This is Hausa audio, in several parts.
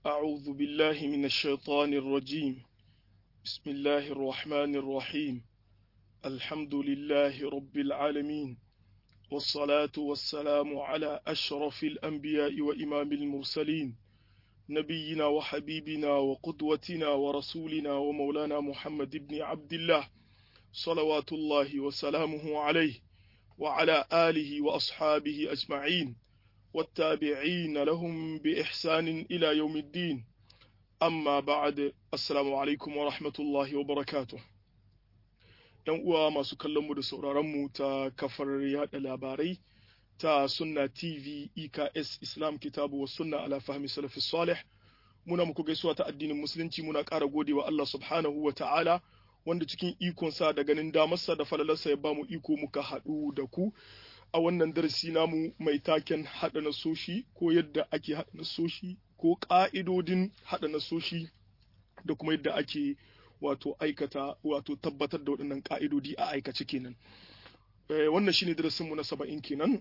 أعوذ بالله من الشيطان الرجيم بسم الله الرحمن الرحيم الحمد لله رب العالمين والصلاة والسلام على أشرف الأنبياء وإمام المرسلين نبينا وحبيبنا وقدوتنا ورسولنا ومولانا محمد بن عبد الله صلوات الله وسلامه عليه وعلى آله وأصحابه أجمعين والتابعين لهم بإحسان إلى يوم الدين أما بعد السلام عليكم ورحمة الله وبركاته ‘Yan uwa masu kallonmu da sauraronmu ta kafar yada labarai ta Sunna TV EKS Islam Kitabu wa Sunna ala fahmi salafi salih muna muku gaisuwa ta addinin musulunci muna ƙara gode wa Allah subhanahu wa ta'ala wanda cikin ikonsa da ganin damarsa da falalarsa ya bamu iko muka haɗu da ku a wannan darasi namu mai taken haɗa nasoshi ko yadda ake haɗa nasoshi ko ƙa'idodin haɗa nasoshi da kuma yadda ake wato aikata wato tabbatar da waɗannan ƙa'idodi a aikace kenan wannan shine darasinmu na saba'in kenan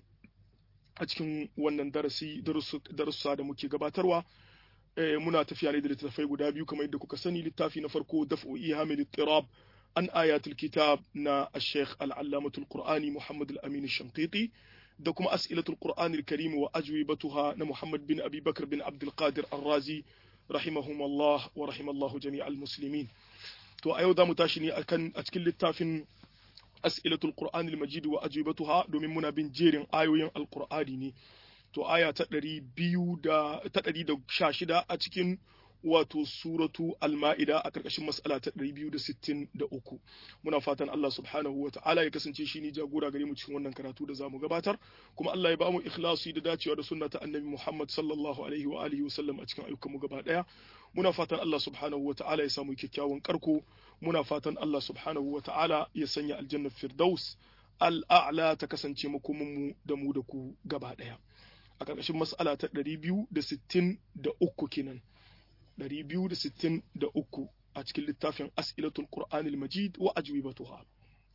a cikin wannan darasi darussa da muke gabatarwa muna tafiya ne da littattafai guda biyu kamar yadda kuka sani littafi na farko daf'u ihamil tirab an ayatul kitab na al-sheikh al-allamatul qur'ani muhammad al-amin shanqiti da kuma as'ilatul qur'ani al-karim wa ajwibatuha na muhammad bin abi bakr bin abdul qadir ar-razi rahimahumullah wa rahimallahu jami'al muslimin to a yau zamu tashi ne akan a cikin littafin as'ilatul qur'ani al-majid wa ajwibatuha domin muna bin jerin ayoyin al-qur'ani ne to aya ta ɗari biyu da ta ɗari da sha shida a cikin wato suratu al-ma'ida a ƙarƙashin mas'ala ta ɗari biyu da sittin da uku muna fatan Allah subhanahu wa ta'ala ya kasance shi ne jagora gare mu cikin wannan karatu da zamu gabatar kuma Allah ya ba mu ikhlasi da dacewa da sunna ta annabi Muhammad sallallahu alaihi wa alihi wa sallam a cikin ayyukan mu gaba ɗaya muna fatan Allah subhanahu wa ta'ala ya samu kyakkyawan karko muna fatan Allah subhanahu wa ta'ala ya sanya aljanna firdaus al-a'la ta kasance makomin mu da mu da ku gaba ɗaya a ƙarƙashin mas'ala ta 263 kenan 263 a cikin littafin as'ilatul qur'anil majid wa ajwibatuha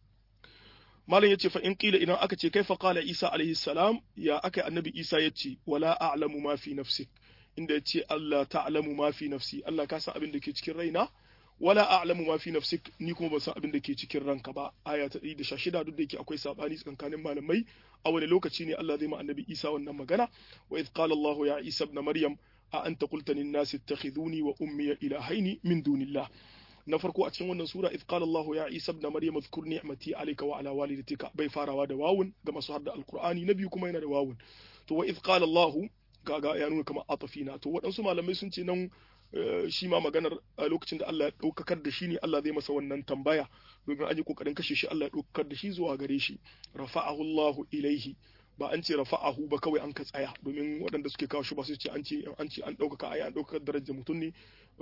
malam yace fa in qila idan aka ce kaifa qala isa alaihi salam ya aka annabi isa yace wala a'lamu ma fi nafsik inda yace Allah ta'lamu ma fi nafsi Allah ka san abin da ke cikin raina wala a'lamu ma fi nafsik ni kuma ban san abin da ke cikin ranka ba aya ta 116 duk da yake akwai sabani tsakanin malamai a wani lokaci ne Allah zai ma annabi Isa wannan magana wa idh qala Allahu ya Isa ibn Maryam a anta qulta lin nas ittakhiduni wa ummi ilahaini min dunillah na farko a cikin wannan sura idh qala Allahu ya Isa ibn Maryam adhkur ni'mati alayka wa ala walidatika bai farawa da wawun ga masu hadda alqur'ani na biyu kuma yana da wawun to wa idh qala Allahu kaga ya nuna kamar atafina to waɗansu malamai sun ce nan shi ma maganar a lokacin da Allah ya ɗaukakar da shi ne Allah zai masa wannan tambaya domin an yi ƙoƙarin kashe shi Allah ya ɗaukakar da shi zuwa gare shi rafa'ahu Allahu ilaihi ba an ce rafa'ahu ba kawai an ka tsaya domin waɗanda suke kawo shi ba su ce an ce an ce an ɗaukaka ai an ɗaukakar darajar mutum ne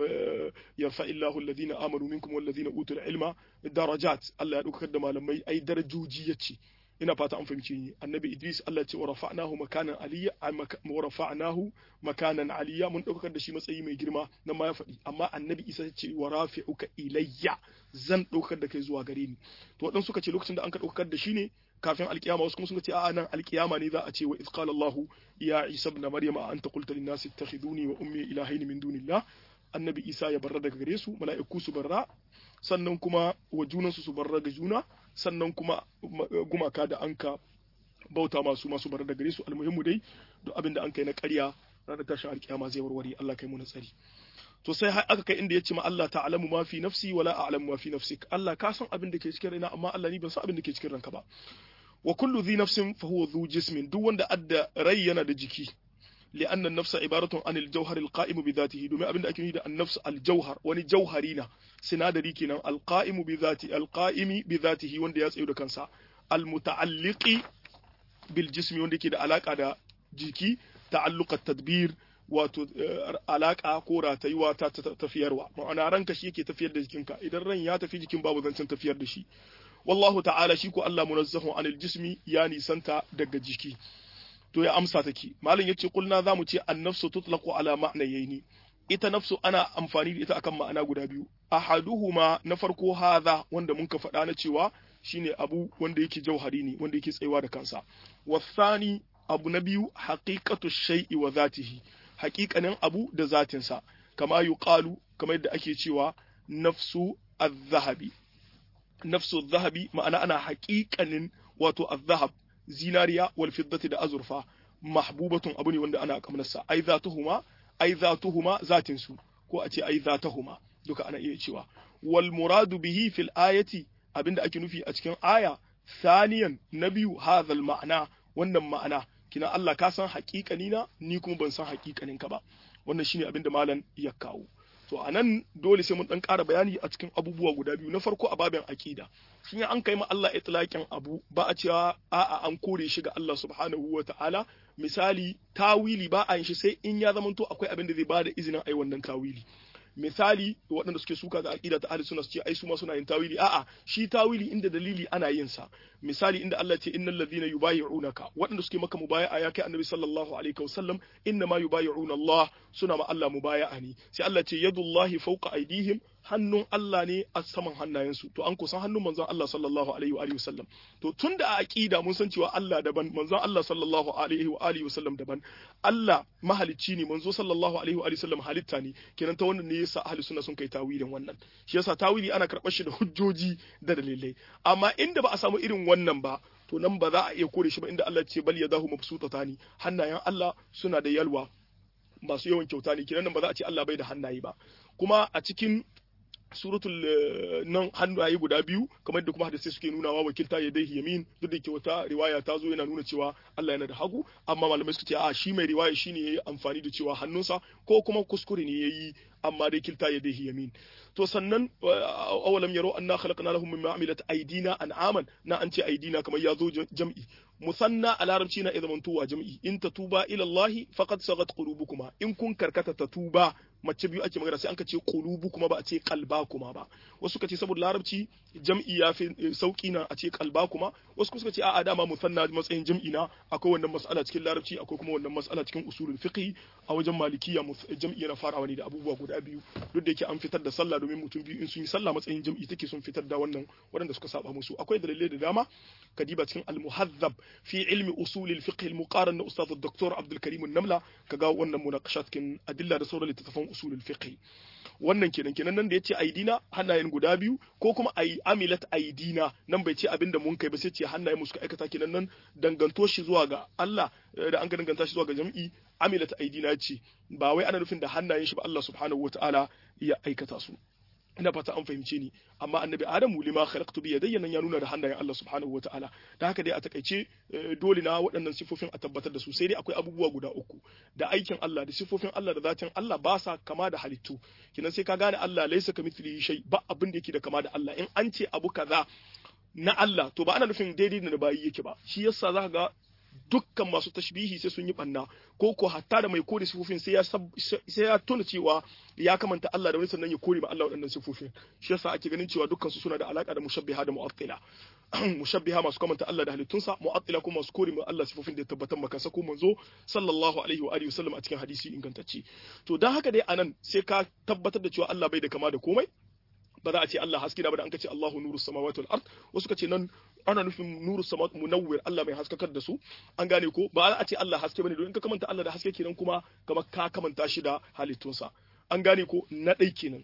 yarfa illahu alladhina amanu minkum walladhina utul ilma darajat Allah ya ɗaukakar da malamai ai darajoji yace ina fata an fahimce ni annabi idris Allah ya ce wa rafa'nahu makanan aliyya wa rafa'nahu makanan aliyya mun daukar da shi matsayi mai girma nan ma ya faɗi amma annabi isa ya ce wa rafi'uka ilayya zan daukar da kai zuwa gare ni to wadan suka ce lokacin da an ka daukar da shi ne kafin alkiyama wasu kuma suka ce a'a nan alkiyama ne za a ce wa iz qala Allahu ya isa ibn maryama anta qulta lin nasi ittakhiduni wa ummi ilahayn min dunillah annabi isa ya barra daga gare su mala'iku su barra sannan kuma wa junansu su barra ga juna sannan kuma gumaka da anka bauta masu masu barra daga gare su almuhimmu dai duk abin da an kai na ƙarya ranar tashin alkiyama zai warware Allah kai mu na tsari to sai har aka kai inda ya ce ma Allah ta'lamu ma fi nafsi wala a'lamu ma fi nafsik Allah ka san abin da ke cikin raina amma Allah ni ban san abin da ke cikin ranka ba wa kullu dhi nafsin fa huwa dhu jismin duk wanda adda rai yana da jiki لأن النفس عبارة عن الجوهر القائم بذاته دوما أبن أكيد ده النفس الجوهر وني جوهرينا سنادري كنا القائم بذاته القائم بذاته وندي يسعي كنسا المتعلق بالجسم وندي كده علاقة ده جيكي تعلق التدبير wato alaka ko ratayuwa ta tafiyarwa ma'ana ranka shi yake tafiyar da jikinka idan ran ya tafi jikin babu zancen tafiyar da shi wallahu ta'ala shi ko Allah munazzahu anil jismi ya nisanta daga jiki to ya amsa take malam yace kulna zamu ce an-nafsu tutlaqu ala ma'nayaini ita nafsu ana amfani da ita akan ma'ana guda biyu ahaduhuma na farko hadha wanda mun ka faɗa na cewa shine abu wanda yake jauhari ne wanda yake tsayuwa da kansa wasani abu na biyu haqiqatu shay'i wa zatihi haƙiƙanin abu da zatinsa kama yuqalu kamar yadda ake cewa nafsu az-zahabi nafsu az-zahabi ma'ana ana haƙiƙanin wato az-zahab zinariya wal fiddati da azurfa mahbubatun abu ne wanda ana kamnarsa ai zatuhuma ai zatuhuma zatin su ko a ce ai zatahuma duka ana iya cewa wal muradu bihi fil ayati abinda ake nufi a cikin aya saniyan na biyu hadhal ma'ana wannan ma'ana kina Allah ka san haƙiƙani na ni kuma ban san haƙiƙanin ka ba wannan shine abinda malam ya kawo to anan dole sai mun dan ƙara bayani a cikin abubuwa guda biyu na farko a babin aqida shin an kai ma Allah itlaqin abu ba a cewa a'a an kore shi ga Allah subhanahu wa ta'ala misali tawili ba a yin shi sai in ya zamanto akwai abin da zai bada izinin ai wannan tawili misali waɗanda suke suka ga aqida ta ahlus sunna su ce ai su ma suna yin tawili a'a shi tawili inda dalili ana yin sa misali inda Allah ce innal ladhina yubayyi'unaka waɗanda suke maka mubaya'a ya kai annabi sallallahu alaihi wasallam inna ma yubayyi'una Allah suna ma Allah mubaya'a ne sai Allah ce yadullahi fawqa aydihim hannun Allah ne a saman hannayensu to an kusan hannun manzon Allah sallallahu alaihi wa alihi wasallam to tunda a aqida mun san cewa Allah daban manzon Allah sallallahu alaihi wa alihi wasallam daban Allah mahalicci ne manzo sallallahu alaihi wa alihi wasallam halitta ne kenan ta wannan ne yasa ahli sunna sun kai tawilin wannan shi yasa tawili ana karɓar shi da hujjoji da dalilai amma inda ba a samu irin wannan ba to nan ba za a iya kore shi ba inda Allah ce bal yadahu mabsutatani hannayen Allah suna da yalwa masu yawan kyauta ne kenan nan ba za a ce Allah bai da hannaye ba kuma a cikin suratul nan hannaye guda biyu kamar da kuma hadisai suke nunawa wakilta ya dai yamin duk da ke wata riwaya ta zo yana nuna cewa Allah yana da hagu amma malamai suka ce a shi mai riwaya shine yayi amfani da cewa hannunsa ko kuma kuskure ne yayi amma dai kilta ya dai yamin to sannan awalam yaro anna khalaqna lahum mimma amilat aydina an'aman na an ce aydina kamar ya zo jam'i musanna a larabci na izaman tuwa jam'i in ta tuba ila Allah faqad sagat qulubukuma in kun karkata ta tuba mace biyu ake magana sai an ka ce qulubu kuma ba a ce qalba kuma ba wasu ka ce saboda larabci jam'i ya fi sauki na a ce qalba kuma wasu suka ce a'a dama musanna matsayin jam'i na akwai wannan mas'ala cikin larabci akwai kuma wannan mas'ala cikin usulul fiqh a wajen malikiya jam'i yana farawa ne da abubuwa guda biyu duk da yake an fitar da sallah domin mutum biyu in sun yi sallah matsayin jam'i take sun fitar da wannan waɗanda suka saba musu akwai dalilai da dama kadiba cikin al-muhazzab في علم أصول الفقه المقارن أستاذ الدكتور عبد الكريم النملة كجا wannan munaqashat kin adilla da sauran littattafan usulul fiqh wannan kenan kenan nan da yace aidina hannayen guda biyu ko kuma ai amilat aidina nan bai ce abinda mun kai ba sai ce hannayen mu suka aikata kenan nan danganto shi zuwa ga Allah da an ga danganta shi zuwa ga jam'i amilat aidina ce ba wai ana nufin da hannayen shi ba Allah subhanahu wataala ya aikata su ina fata an fahimce ni amma annabi adamu lima khalaqtu bi yadayya nan ya nuna da hannayen Allah subhanahu wataala da haka dai a takaice dole na waɗannan sifofin a tabbatar da su sai dai akwai abubuwa guda uku da aikin Allah da sifofin Allah da zatin Allah ba sa kama da halittu kinan sai ka gane Allah laysa kamithlihi shay ba abin da yake da kama da Allah in an ce abu kaza na Allah to ba ana nufin daidai da bayi yake ba shi yasa zaka ga dukkan masu tashbihi sai sun yi banna ko ko hatta da mai kore sifofin sai ya sai ya tuna cewa ya kamanta Allah da wani sannan ya kore ma Allah waɗannan sifofin shi yasa ake ganin cewa dukkan su suna da alaka da mushabbiha da mu'attila mushabbiha masu kamanta Allah da halittunsa mu'attila kuma masu kore ma Allah sifofin da ya tabbatar maka sako manzo sallallahu alaihi wa alihi wasallam a cikin hadisi ingantacce to dan haka dai anan sai ka tabbatar da cewa Allah bai da kama da komai ba za a ce Allah haske da ba da an ka ce Allahu nuru samawati wal ard wasu ka ce nan ana nufin nuru samawati munawwir Allah mai haskakar da su an gane ko ba za a ce Allah haske bane don in ka kamanta Allah da haske kenan kuma kamar ka kamanta shi da halittunsa an gane ko na ɗai kenan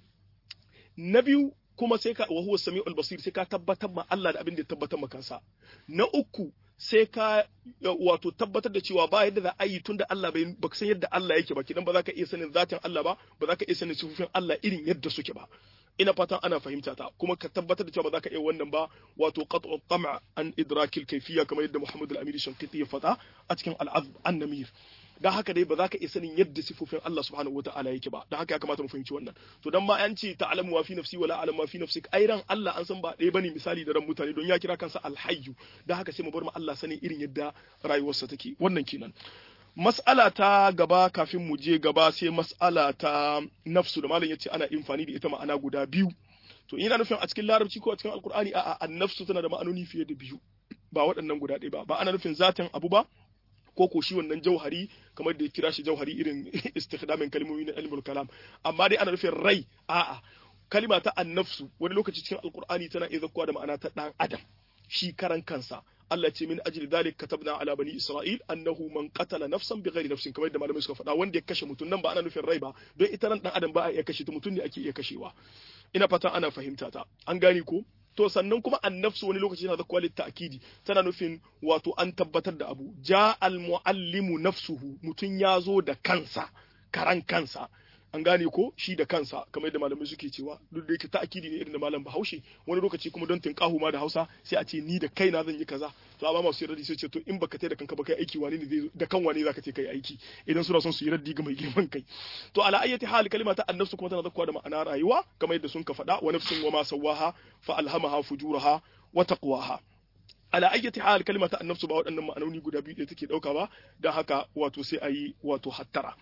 na biyu kuma sai ka wa huwa samiul basir sai ka tabbatar ma Allah da abin da ya tabbatar ma kansa na uku sai ka wato tabbatar da cewa ba yadda za a yi tunda Allah bai baka san yadda Allah yake ba kidan ba za ka iya sanin zatin Allah ba ba za ka iya sanin sifofin Allah irin yadda suke ba ina fatan ana fahimta ta kuma ka tabbatar da cewa ba za ka iya wannan ba wato qat'u tam'a an idrakil kayfiyya kamar yadda Muhammad al-Amiri Shanqiti ya faɗa a cikin al-Azb an-Namir dan haka dai ba za ka iya sanin yadda sifofin Allah subhanahu wata'ala yake ba dan haka ya kamata mu fahimci wannan to dan ma an ce ta'lamu wa fi nafsi wala a'lamu wa fi nafsik ai ran Allah an san ba ɗaya bane misali da ran mutane don ya kira kansa al-hayyu dan haka sai mu bar mu Allah sanin irin yadda rayuwarsa take wannan kenan mas'ala ta gaba kafin mu je gaba sai mas'ala ta nafsu da malam yace ana amfani da ita ma'ana guda biyu to ina nufin a cikin larabci ko a cikin alkur'ani a'a an-nafsu tana da ma'anoni fiye da biyu ba waɗannan guda ɗaya ba ba ana nufin zatin abu ba ko ko shi wannan jauhari kamar da ya kira shi jauhari irin istikhdamin kalmomi na ilmul kalam amma dai ana nufin rai a'a kalima ta an-nafsu wani lokaci cikin alkur'ani tana iya zakkuwa da ma'ana ta dan adam shi karan kansa Allah ce min ajli dhalik katabna ala bani isra'il annahu man qatala nafsan bighairi nafsin kamar yadda malamai suka faɗa wanda ya kashe mutum nan ba ana nufin rai ba don ita ran dan adam ba a iya kashe ta mutum ne ake iya kashewa ina fata ana fahimta ta an gane ko to sannan kuma annafsu wani lokaci yana da kwalit ta'kidi tana nufin wato an tabbatar da abu ja al muallimu nafsuhu mutum ya zo da kansa karan kansa an gane ko shi da kansa kamar yadda malamai suke cewa duk da yake ta'kidi ne irin da malam Bahaushe wani lokaci kuma don tinkahu ma da Hausa sai a ce ni da kaina zan yi kaza to amma masu yarda sai ce to in baka tai da kanka ba kai aiki wani ne zai da kan wani zaka ce kai aiki idan suna son su yi raddi ga mai girman kai to ala ayyati hal kalima ta annafsu kuma tana zakkuwa da ma'ana rayuwa kamar yadda sun ka faɗa wa nafsin wa ma sawaha fa alhamaha fujuraha wa taqwaha ala ayyati hal kalima ta annafsu ba waɗannan ma'anoni guda biyu da take dauka ba dan haka wato sai ayi wato hattara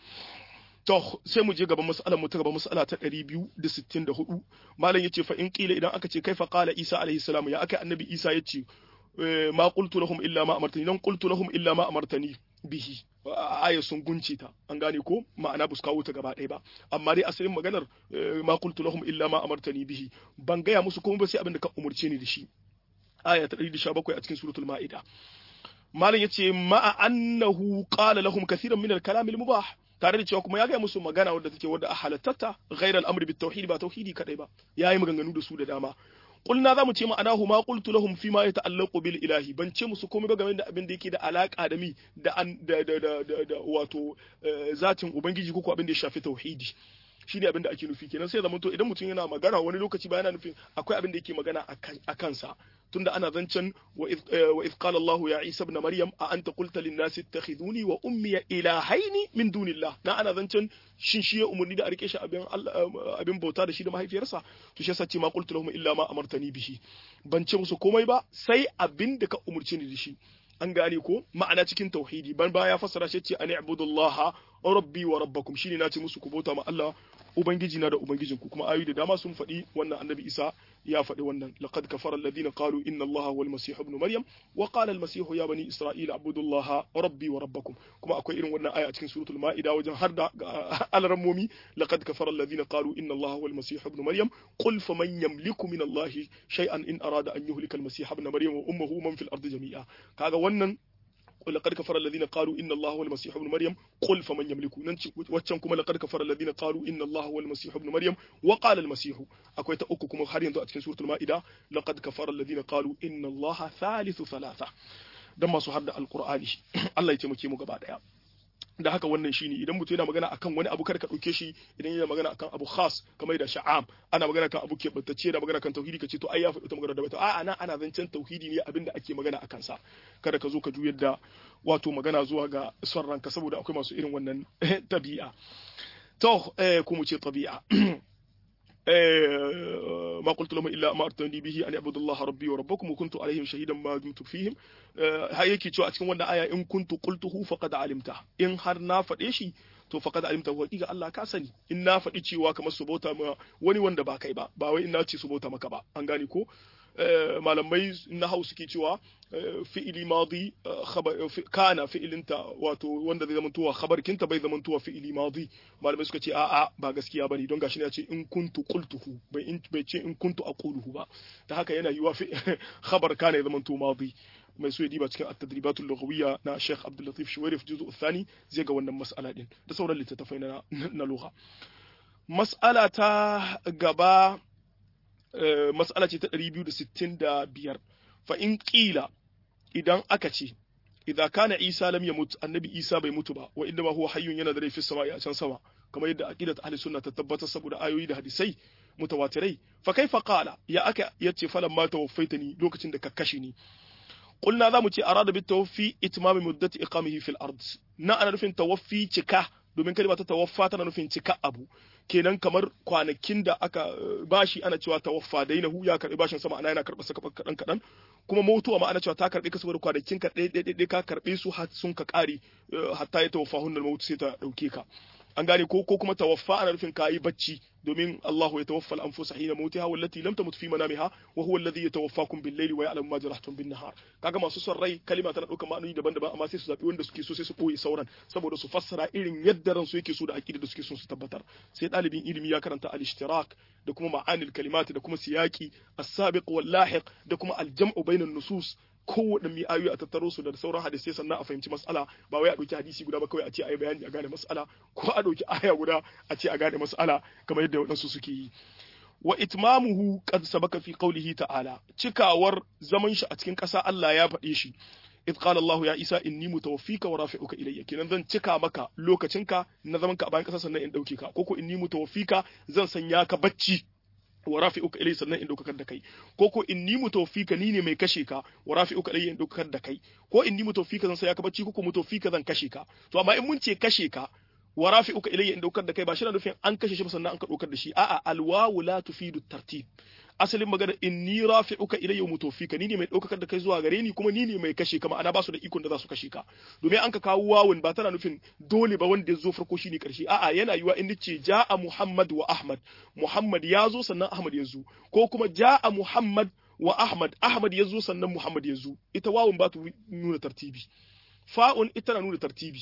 To sai mu je gaban mas'alar mu ta gaban mas'ala ta 264 malam yace fa in qila idan aka ce kaifa qala Isa alaihi salam ya aka annabi Isa yace ma qultu lahum illa ma amartani dan qultu lahum illa ma amartani bihi aya sun gunce ta an gane ko ma'ana bus kawo ta gaba ɗaya ba amma dai asalin maganar ma qultu lahum illa ma amartani bihi ban gaya musu kuma ba sai abin da ka umurce ni da shi aya ta 117 a cikin suratul ma'ida malam yace ma'a annahu qala lahum kathiran min al-kalam al-mubah tare da cewa kuma ya gaya musu magana wadda take wadda a halattata ghairal amri bit tauhid ba tauhidi kadai ba yayi maganganu da su da dama qulna zamu ce ma'anahu ma qultu lahum fi ma yata'allaqu bil ilahi ban ce musu komai ba game da abin da yake da alaka da mi da da da da wato zatin ubangiji ko abin da ya shafi tauhidi shine abin da ake nufi kenan sai zama to idan mutum yana magana wani lokaci ba yana nufin akwai abin da yake magana a kansa tunda ana zancen wa iz qala Allahu ya Isa ibn Maryam a anta qulta lin nasi ittakhiduni wa ummi ilahaini min dunillah na ana zancen shin shi ya umurni da a rike shi abin abin bauta da shi da mahaifiyarsa to shi yasa ce ma qultu lahum illa ma amartani bihi ban ce musu komai ba sai abin da ka umurce ni da shi an gane ko ma'ana cikin tauhidi ban baya fassara shi ce an ibudullaha rabbi wa rabbakum shine na ce musu ku bauta ma Allah ubangiji na da ubangijinku kuma ayoyi da dama sun faɗi wannan annabi Isa ya faɗi wannan laqad kafara alladhina qalu inna allaha wal masih ibn maryam wa qala al masih ya bani isra'ila abudullaha rabbi wa rabbakum kuma akwai irin wannan aya a cikin suratul maida wajen har da alrammomi laqad kafara alladhina qalu inna allaha wal masih ibn maryam qul faman yamliku min allahi shay'an in arada an yuhlika al masih ibn maryam wa ummuhu man fil ardi jami'a kaga wannan لقد كفر الذين قالوا إن الله هو المسيح ابن مريم قل فمن يملك واتشان كما لقد كفر الذين قالوا إن الله هو المسيح ابن مريم وقال المسيح أكوي تأكو كما خارين دو أتكن سورة المائدة لقد كفر الذين قالوا إن الله ثالث ثلاثة دم سهر القرآن الله يتمكي مقبادة da haka wannan shine idan mutum yana magana akan wani abu kada ka dauke shi idan yana magana akan abu khas kamar da sha'am ana magana kan abu keɓantacce da magana kan tauhidi kace to ai ya faɗi ta magana da bata a'a nan ana zancen tauhidi ne abinda ake magana akan sa kada ka zo ka juyar da wato magana zuwa ga son ranka saboda akwai masu irin wannan tabi'a to eh ko mu ce tabi'a ما قلت لهم إلا ما أرتني به أن أعبد الله ربي وربكم وكنت عليهم شهيدا ما دمت فيهم هيك cewa a cikin wannan aya in kuntu qultuhu faqad alimta in har na faɗe shi to faqad alimta wa ga Allah ka sani in na faɗi cewa kamar su bauta ma wani wanda ba kai ba ba wai in na ce su bauta maka ba an gane ko malamai na hau suke cewa fi'ili madi kana fi'ilinta wato wanda zai zama tuwa khabarkinta bai zama tuwa fi'ili madi malamai suka ce a'a ba gaskiya bane don gashi ne ya ce in kuntu qultuhu bai in bai ce in kuntu aquluhu ba ta haka yana yiwa fi khabar kana ya zama tuwa madi mai so ya diba cikin at-tadribatul lughawiyya na Sheikh Abdul Latif Shuwairif juz'u thani zai ga wannan mas'ala din da sauran littattafai na na lugha mas'ala ta gaba mas'ala ce ta 265 fa in qila idan aka ce idza kana Isa lam yamut annabi Isa bai mutu ba wa inda ma huwa hayyun yana da rai fi sama'i a can sama kamar yadda aqidat ahli sunna ta tabbatar saboda ayoyi da hadisai mutawatirai fa kaifa qala ya aka yace falan ma tawaffaitani lokacin da ka kashe ni qulna za mu ce arada bit tawaffi itmam muddati iqamihi fil ard na ana nufin tawaffi cika domin kalma ta tawaffa tana nufin cika abu kenan kamar kwanakin da aka bashi ana cewa tawaffa dainahu ya karbi bashin sama ana yana karba saka kadan kadan kuma mutuwa ma ana cewa ta karbi ka saboda kwanakin ka ɗaya ɗaya ka karbe su har sun ka kare hatta ya tawaffa hunnal mautu sai ta dauke ka an gane ko ko kuma tawaffa ana nufin kayi bacci domin Allahu ya tawaffa al-anfusa hina mautiha wallati lam tamut fi manamiha wa huwa alladhi yatawaffakum bil-layli wa ya'lamu ma jarahtum bin-nahar kaga masu son rai kalima tana dauka ma'anoni daban-daban amma sai su zabi wanda suke so sai su koyi sauran saboda su fassara irin yadda ran su yake so da aqida da suke so su tabbatar sai dalibin ilimi ya karanta al-ishtirak da kuma ma'anil kalimat da kuma siyaqi as-sabiq wal-lahiq da kuma al-jam'u bainan nusus kowanne mi ayoyi a tattaro su da sauran hadisai sannan a fahimci mas'ala ba wai a ɗauki hadisi guda ba kawai a ce a yi bayani a gane mas'ala ko a ɗauki aya guda a ce a gane mas'ala kamar yadda waɗansu suke yi wa itmamuhu qad sabaka fi qawlihi ta'ala cikawar zaman shi a cikin ƙasa Allah ya faɗe shi إذ قال الله يا عيسى إني متوفيك ورافعك إلي kenan zan cika maka lokacinka na zaman ka a bayan ƙasa sannan in ɗauke ka ko ko inni mutawaffika zan sanya ka bacci wa rafi'uka ilai sannan in ɗaukakar da kai ko ko inni mutawaffika ni ne mai kashe ka wa rafi'uka ilai in ɗaukakar da kai ko inni mutawaffika zan sanya ka bacci ko ko mutawaffika zan kashe ka to amma in mun ce kashe ka wa rafi'uka ilayya in daukar da kai ba shi na nufin an kashe shi ba sannan an ka daukar da shi a'a alwawu la tufidu tartib asalin magana inni rafi'uka ilayya mutawfika ni ne mai daukar da kai zuwa gare ni kuma ni ne mai kashe ka ma'ana ba su da ikon da za su kashe ka domin an ka kawo wawun ba tana nufin dole ba wanda ya zo farko shine karshe a'a yana yiwa in ce ja'a muhammad wa ahmad muhammad ya zo sannan ahmad ya zo ko kuma ja'a muhammad wa ahmad ahmad ya zo sannan muhammad ya zo ita wawun ba ta nuna tartibi fa'un ita na nuna tartibi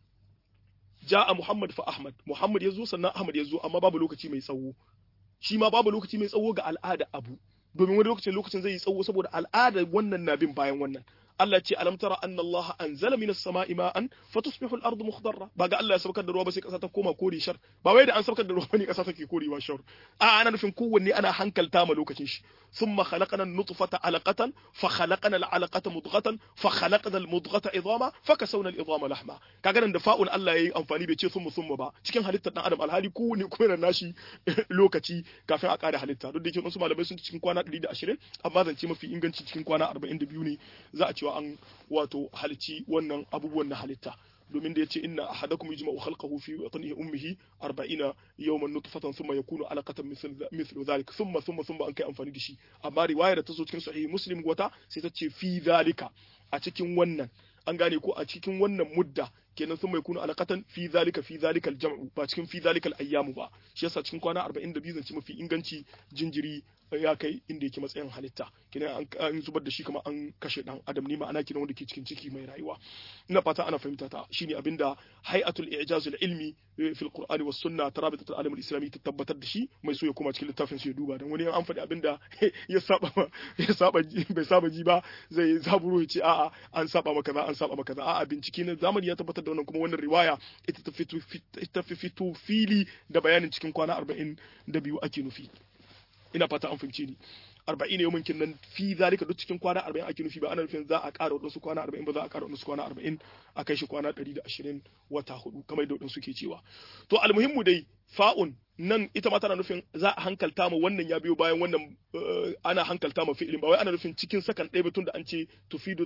ja'a Muhammad fa Ahmad Muhammad ya zo sannan Ahmad ya zo amma babu lokaci mai tsawo shi ma babu lokaci mai tsawo ga al'ada abu domin wani lokacin lokacin zai yi tsawo saboda al'ada wannan na bin bayan wannan Allah ce alam tara anna Allah anzala minas sama'i ma'an fatusbihu al-ardu mukhdarra ba ga Allah ya saukar da ruwa ba sai kasa ta koma kore shar ba wai da an saukar da ruwa ne kasa take korewa shar a ana nufin kowanne ana hankalta ma lokacin shi thumma khalaqana an-nutfata alaqatan fa khalaqana al-alaqata mudghatan fa khalaqana al-mudghata idama fa kasawna al-idama lahma kaga nan da fa'ul Allah yayi amfani bai ce thumma thumma ba cikin halittar dan adam alhali kowanne kuma yana nashi lokaci kafin a kare halitta duk da yake wasu malamai sun ci cikin kwana 120 amma zance mafi inganci cikin kwana 42 ne za a cewa an wato halici wannan abubuwan na halitta domin da yace inna ahadakum yajma'u khalqahu fi batnihi ummihi 40 yawman nutfatan thumma yakunu alaqatan mithlu dhalik thumma thumma thumma an kai amfani da shi amma riwaya da ta zo cikin sahih muslim wata sai ta ce fi dhalika a cikin wannan an gane ko a cikin wannan mudda kenan sun mai kuna alaqatan fi zalika fi zalikal jam'u ba cikin fi zalikal ayyamu ba shi yasa cikin kwana 42 zance mafi inganci jinjiri ya kai inda yake matsayin halitta kenan an zubar da shi kamar an kashe dan adam ne ma'ana kenan wanda ke cikin ciki mai rayuwa ina fata ana fahimta ta shine abinda hay'atul i'jazul ilmi fi alqur'ani was sunna tarabitat alam islami ta tabbatar da shi mai so ya koma cikin littafin su ya duba dan wani an faɗi abinda ya saba ya saba bai saba ji ba zai zaburo ya ce a'a an saba maka za an saba maka za a'a bincike na zamani ya tabbatar da wannan kuma wannan riwaya ita ta fito ita fito fili da bayanin cikin kwana 42 ake nufi ina fata an fahimce ni arba'in yau minkin nan fi zalika duk cikin kwana arba'in ake nufi ba ana nufin za a ƙara waɗansu kwana arba'in ba za a ƙara waɗansu kwana arba'in a kai shi kwana ɗari da ashirin wata hudu kamar da waɗansu ke cewa to almuhimmu dai fa'un nan ita ma tana nufin za a hankalta ma wannan ya biyo bayan wannan ana hankalta ma fi'ilin ba wai ana nufin cikin sakan ɗaya batun da an ce tufidu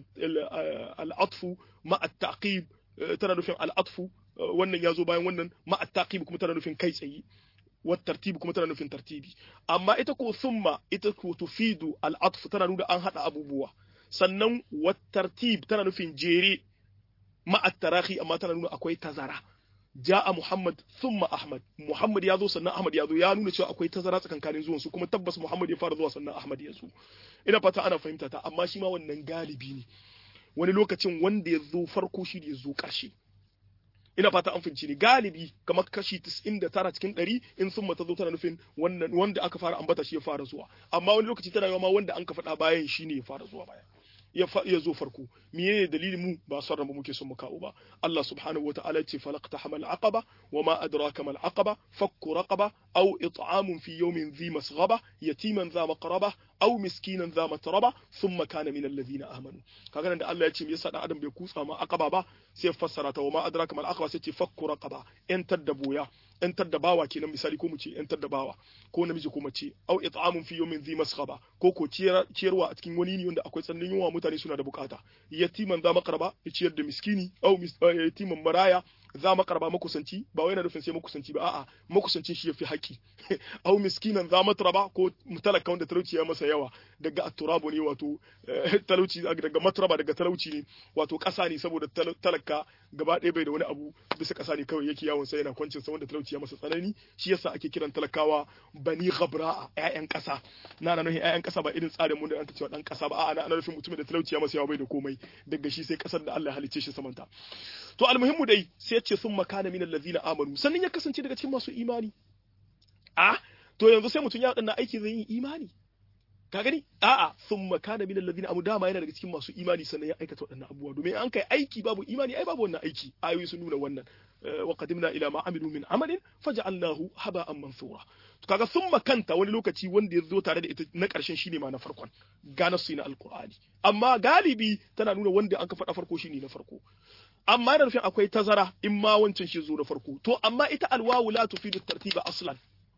al'atfu ma at-taqib tana nufin al'atfu wannan ya zo bayan wannan ma at-taqib kuma tana nufin kai tsaye والترتيب kuma tana nufin tartibi amma ita ko summa ita ko tufidu al'atf tana nuna an hada abubuwa sannan wattartib tana nufin jere ma at-tarahi amma tana nuna akwai tazara ja'a Muhammad thumma Ahmad Muhammad ya zo sannan Ahmad ya zo ya nuna cewa akwai tazara tsakankanin zuwan su kuma tabbas Muhammad ya fara zuwa sannan Ahmad ya zo ina fata ana fahimta ta amma shi ma wannan galibi ne wani lokacin wanda ya zo farko shi ya zo ƙarshe ina fata an finci ne galibi kamar kashi 99 cikin 100 in sun mata zo tana nufin wannan wanda aka fara ambata shi ya fara zuwa amma wani lokaci tana ma wanda an ka faɗa bayan shi ne ya fara zuwa baya ya ya zo farko menene dalilin mu ba son mu muke son mu kawo ba Allah subhanahu wataala ya ce falaqta hamal aqaba wama adraka mal aqaba fakku raqaba aw it'amun fi yawmin dhi masghaba yatiman dha maqraba aw miskinan dha matraba thumma kana min alladhina amanu kaga nan da Allah ya ce me yasa dan adam bai kutsa ma aqaba ba sai ya fassara ta wama adraka mal aqaba sai ce fakku raqaba yantar da boya yantar da bawa kenan misali ko mu ce yantar da bawa ko namiji ko mace aw it'amun fi yawmin dhi masghaba ko ko ciyarwa a cikin wani ne wanda akwai tsananin yunwa mutane suna da bukata yatiman za makaraba ya ciyar da miskini aw yatiman maraya za makaraba makusanci ba wai na nufin sai makusanci ba a'a makusancin shi yafi haƙi aw miskinan za matraba ko talaka wanda talauci ya masa yawa daga aturabu ne wato talauci daga matraba daga talauci ne wato ƙasa ne saboda talaka gaba ɗaya bai da wani abu bisa ƙasa ne kawai yake yawon sai yana kwancin sa wanda talauci ya masa tsanani shi yasa ake kiran talakawa bani ghabra'a ƴaƴan ƙasa na na nufin ƴaƴan ƙasa ba irin tsarin mu da an cewa dan ƙasa ba a'a na nufin mutumin da talauci ya masa yawa bai da komai daga shi sai ƙasar da Allah ya halicce shi samanta to almuhimmu dai sai ce sun makana min allazina amanu sannan ya kasance daga cikin masu imani a to yanzu sai mutum ya wadannan aiki zai yi imani ka gani a'a thumma kana min alladhina amu dama yana daga cikin masu imani sannan ya aikata waɗannan abubuwa domin an kai aiki babu imani ai babu wannan aiki ayoyi sun nuna wannan wa qadimna ila ma amilu min amalin faj'alnahu haba'an mansura to kaga thumma kanta wani lokaci wanda ya zo tare da ita na ƙarshen shine ma na farkon gana su na alqur'ani amma galibi tana nuna wanda an ka faɗa farko shine na farko amma da nufin akwai tazara in ma wancan shi zo da farko to amma ita alwawu la tufidu tartiba aslan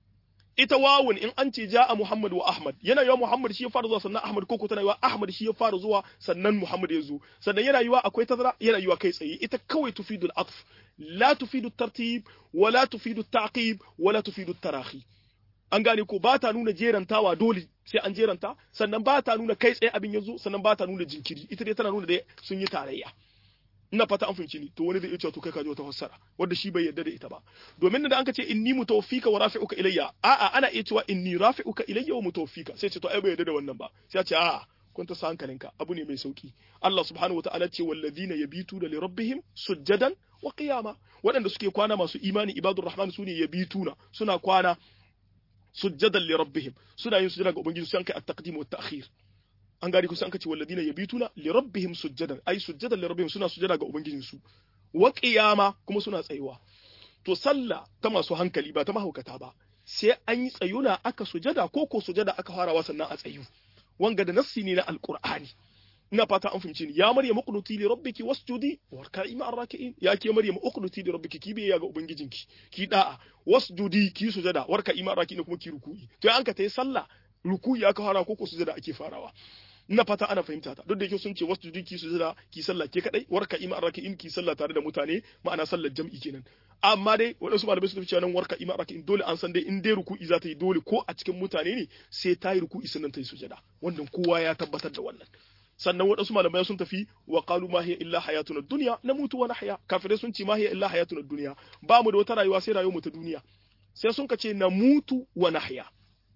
ita wawun in an ce ja'a Muhammad wa Ahmad yana yiwa Muhammad shi ya fara zuwa sannan Ahmad ko tana yiwa Ahmad shi ya fara zuwa sannan Muhammad ya zo sannan yana yiwa akwai tazara yana yiwa kai tsaye ita kawai tufidu al-atf la tufidu tartib wa la tufidu ta'qib wa la tufidu tarahi an gane ko ba ta nuna jerantawa dole sai an jeranta sannan ba ta nuna kai tsaye abin ya zo sannan ba ta nuna jinkiri ita dai tana nuna da sun yi tarayya ina fata an fahimci ni to wani zai iya cewa to kai ka ji wata fassara wanda shi bai yarda da ita ba domin da an ka ce inni mutawaffika wa rafi'uka ilayya a'a ana iya cewa inni rafi'uka ilayya wa mutawaffika sai ce to ai bai yarda da wannan ba sai ya ce a'a kun ta hankalinka abu ne mai sauki Allah subhanahu wataala ce walladhina yabituna li rabbihim sujjadan wa qiyama waɗanda suke kwana masu imani ibadur rahman sune yabituna suna kwana sujjadan li rabbihim suna yin sujjada ga ubangiji su kai at-taqdim wa at-ta'khir an gari kusa an kace walladina yabituna li rabbihim sujjadan ay sujjadan li rabbihim suna sujjada ga ubangijin su wa qiyama kuma suna tsayuwa to sallah ta masu hankali ba ta mahaukata ba sai an yi tsayuna aka sujada ko ko sujada aka farawa sannan a tsayu wanga da nassi ne na alqur'ani ina fata an fahimci ni ya maryam uqnuti li rabbiki wasjudi warka'i ma'ar raki'in ya ke maryam uqnuti li rabbiki ki biya ga ubangijinki ki da'a wasjudi ki sujada warka'i ma'ar raki'in kuma ki ruku'i to an ka tayi sallah ruku'i aka fara ko ko sujada ake farawa ina fata ana fahimta ta duk da yake sun ce wasu ki su jira ki sallah ke kadai warka ima in ki sallah tare da mutane ma'ana sallar jam'i kenan amma dai waɗansu malamai su cewa nan warka ima in dole an san dai in dai ruku'i za ta yi dole ko a cikin mutane ne sai ta yi ruku'i sannan ta yi sujada wannan kowa ya tabbatar da wannan sannan waɗansu malamai sun tafi wa qalu ma hiya illa hayatuna dunya namutu wa nahya kafirai sun ce ma hiya illa hayatuna dunya ba mu da wata rayuwa sai rayuwar mu ta duniya sai sun ka ce namutu wa nahya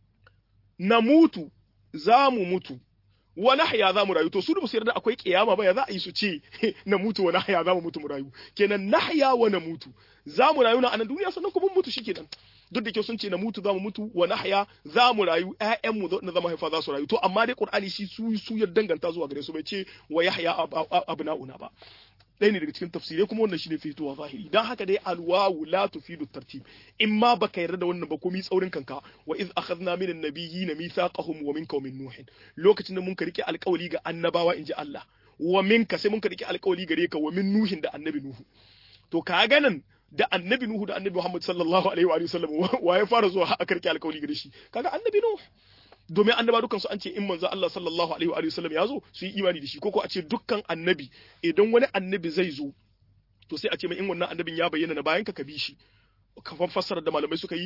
namutu za mu mutu wa nahya za mu rayu to su da su yarda akwai kiyama ba ya za a yi su ce na mutu wa nahya za mu mutu mu rayu kenan nahya wa na mutu za mu rayu na anan duniya sannan kuma mutu shikenan duk da ke sun ce na mutu za mu mutu wa nahya za mu rayu ƴaƴan mu na zama haifa za su rayu to amma dai qur'ani shi su su ya danganta zuwa gare su bai ce wa yahya abna'una ba ɗaya ne daga cikin tafsirai kuma wannan shine fitowa zahiri dan haka dai alwawu la tufidu tartib in ma baka yarda da wannan ba komai tsaurin kanka wa iz akhadna min an-nabiyyina mithaqahum wa minka wa min nuh lokacin da mun ka rike alƙawari ga annabawa inji Allah wa minka sai mun ka rike alƙawari gare ka wa min nuhin da annabi nuhu to ka ganin da annabi nuhu da annabi Muhammad sallallahu alaihi wa sallam wa ya fara zuwa aka rike alƙawari gare shi kaga annabi nuhu domin annaba dukkan su an ce in manzo Allah sallallahu alaihi wa sallam ya zo su yi imani da shi ko ko a ce dukkan annabi idan wani annabi zai zo to sai a ce mai in wannan annabin ya bayyana na bayan ka ka bi shi kafan fassarar da malamai suka yi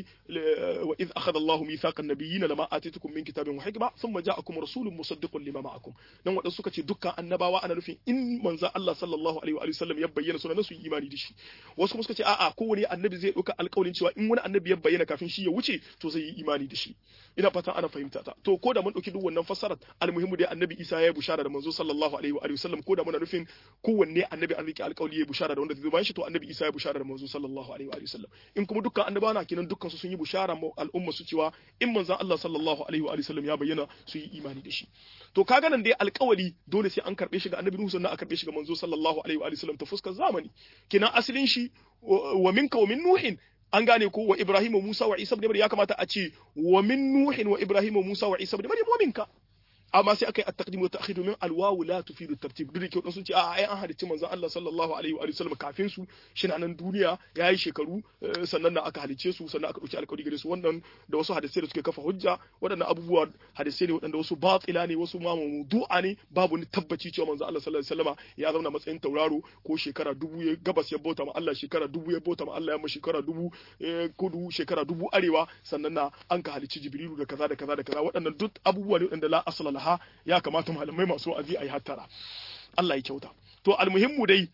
wa iz akhadha Allahu mithaqan nabiyyin lama atitukum min kitabin wa hikma thumma ja'akum rasulun musaddiqun lima ma'akum dan wadansu suka ce dukkan annabawa ana nufin in manzo Allah sallallahu alaihi wa sallam ya bayyana sunan su yi imani da shi wasu kuma suka ce a'a kowane annabi zai dauka alƙawarin cewa in wani annabi ya bayyana kafin shi ya wuce to zai yi imani da shi ina fatan ana fahimta ta to ko da mun dauki duk wannan fassarar almuhimu dai annabi Isa ya yi bushara da manzo sallallahu alaihi wa sallam ko da muna nufin kowanne annabi an rike alƙawari ya bushara da wanda zai bayan shi to annabi Isa ya bushara da manzo sallallahu alaihi wa sallam in kuma dukkan annabawa na kenan dukkan su sun yi bushara ma al'umma su cewa in manzon Allah sallallahu alaihi wa sallam ya bayyana su yi imani da shi to kaga nan dai alƙawari dole sai an karbe shi ga annabi Nuhu sannan a karbe shi ga manzo sallallahu alaihi wa sallam ta fuskar zamani kenan asalin shi wa minka wa min nuhin an gane ko wa Ibrahim wa Musa wa Isa ibn Maryam ya kamata a ce wa min nuhin wa Ibrahim wa Musa wa Isa ibn Maryam wa minka amma sai aka yi at-taqdim wa ta'khir domin al-wawu la tufidu at-tartib duk da kyau sun ce a ai an halicci manzon Allah sallallahu alaihi wa sallam kafin su shi nan duniya yayi shekaru sannan aka halicce su sannan aka dauki alƙawari gare su wannan da wasu hadisai da suke kafa hujja waɗannan abubuwa hadisai ne waɗanda wasu batila ne wasu ma mawdu'a ne babu ni tabbaci cewa manzon Allah sallallahu alaihi wa ya zauna matsayin tauraro ko shekara dubu ya gabas ya bauta ma Allah shekara dubu ya bauta ma Allah ya ma shekara dubu kudu shekara dubu arewa sannan na an ka halicci Jibrilu da kaza da kaza da kaza waɗannan duk abubuwa ne waɗanda la asala laha ya kamata malamai masu wa'azi a yi hattara Allah ya kyauta to almuhimmu dai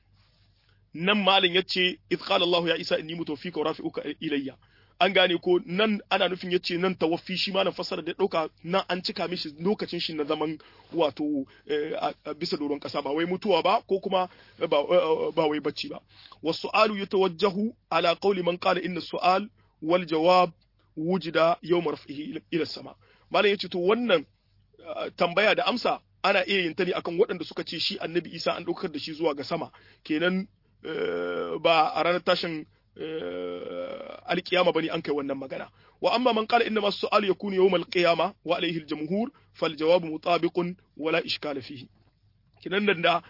nan malin yace idh qala Allah ya Isa inni mutawfika wa rafi'uka ilayya an gane ko nan ana nufin yace nan tawaffi shi ma na fassara da dauka nan an cika mishi lokacin shi na zaman wato bisa doron kasa ba wai mutuwa ba ko kuma ba wai bacci ba wasu'alu yatawajjahu ala qawli man qala inna su'al wal jawab wujida yawm raf'ihi ila sama malam yace to wannan tambaya da amsa ana iya yin ta ne akan waɗanda suka ce shi annabi isa an ɗaukar da shi zuwa ga sama kenan ba a ranar tashin alkiyama bane an kai wannan magana wa amma man qala inna as-su'al yakunu yawm al-qiyama wa alayhi al-jumhur fal jawab mutabiqun wala ishkala fihi kinan nan da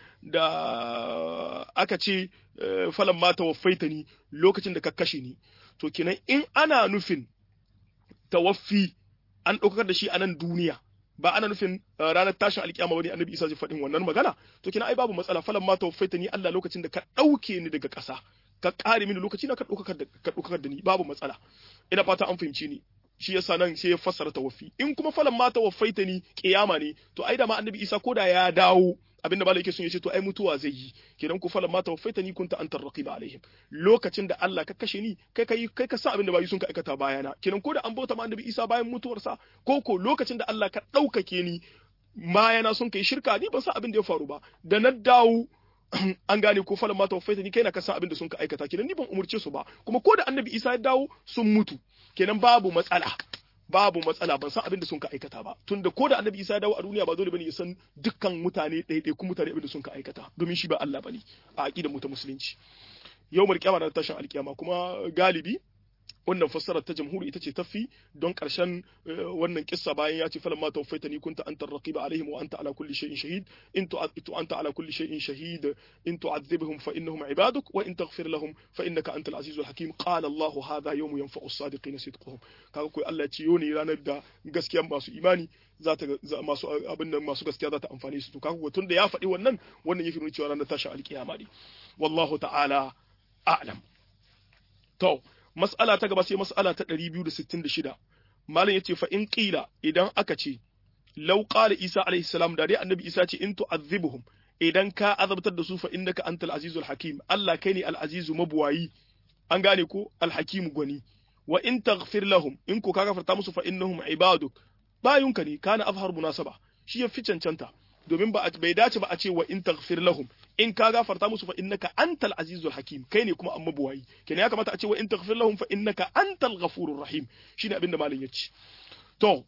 da aka ce falan ma tawaffaitani lokacin da ka kashe ni to kinan in ana nufin tawaffi an ɗaukar da shi a nan duniya ba ana nufin ranar tashin alkiyama bane annabi Isa zai faɗin wannan magana to kina ai babu matsala falan ma tawaffaita ni Allah lokacin da ka ɗauke ni daga ƙasa ka ƙare mini lokaci na ka ɗaukakar da ni babu matsala ina fata an fahimci ni shi yasa nan sai ya fassara tawaffi in kuma falan ma tawaffaita ni kiyama ne to ai da ma annabi Isa koda ya dawo abinda malai yake son ya ce to ai mutuwa zai yi kenan ku falan ma tawaffaita ni kunta antar raqiba alaihim lokacin da Allah ka kashe ni kai kai kai ka san abinda bayi sun ka aikata bayana kenan ko da an bauta ma annabi Isa bayan mutuwarsa ko ko lokacin da Allah ka daukake ni bayana sun kai shirka ni ban san abin da ya faru ba da na dawo an gane ko falan ma tawaffaita ni kai na ka san abin da sun ka aikata kenan ni ban umurce su ba kuma ko da annabi Isa ya dawo sun mutu kenan babu matsala babu matsala ban san abin da sun ka aikata ba tunda ko da annabi isa ya dawo a duniya ba dole bane ya san dukkan mutane ɗaiɗai kun mutane abin da sun ka aikata domin shi ba Allah bane a aqidar mu ta musulunci yawmul qiyama na tashin alkiyama kuma galibi wannan fassarar ta jamhuri ita ce tafi don ƙarshen wannan kissa bayan ya ce falan ma tawfaitani kunta anta raqiba alaihim wa anta ala kulli shay'in shahid in tu'adhibu anta ala kulli shay'in shahid in tu'adhibhum fa innahum ibaduk wa in taghfir lahum fa innaka antal azizul hakim qala Allah hadha yawmu yanfa'u as-sadiqin sidquhum kaga koi Allah ya ce yau ne ranar da gaskiya masu imani za ta masu abin nan masu gaskiya za ta amfane su to kaga tun da ya faɗi wannan wannan yake nuna cewa ranar tashin alkiyama ne wallahu ta'ala a'lam to mas'ala ta gaba sai mas'ala ta 266 malam yace fa in qila idan aka ce law qala isa alaihi salam da dai annabi isa ce in tu'adhibuhum idan ka azabtar da su fa innaka antal azizul hakim Allah kai ne al azizu mabuwayi an gane ko al hakim gwani wa in taghfir lahum in ko ka gafarta musu fa innahum ibaduk bayunka ne kana afhar munasaba shi ya fi cancanta domin ba bai dace ba a ce wa in taghfir lahum in ka gafarta musu fa innaka antal azizul hakim kai ne kuma amma buwayi kenan ya kamata a ce wa in taghfir lahum fa innaka antal ghafurur rahim shine abin da malam yace to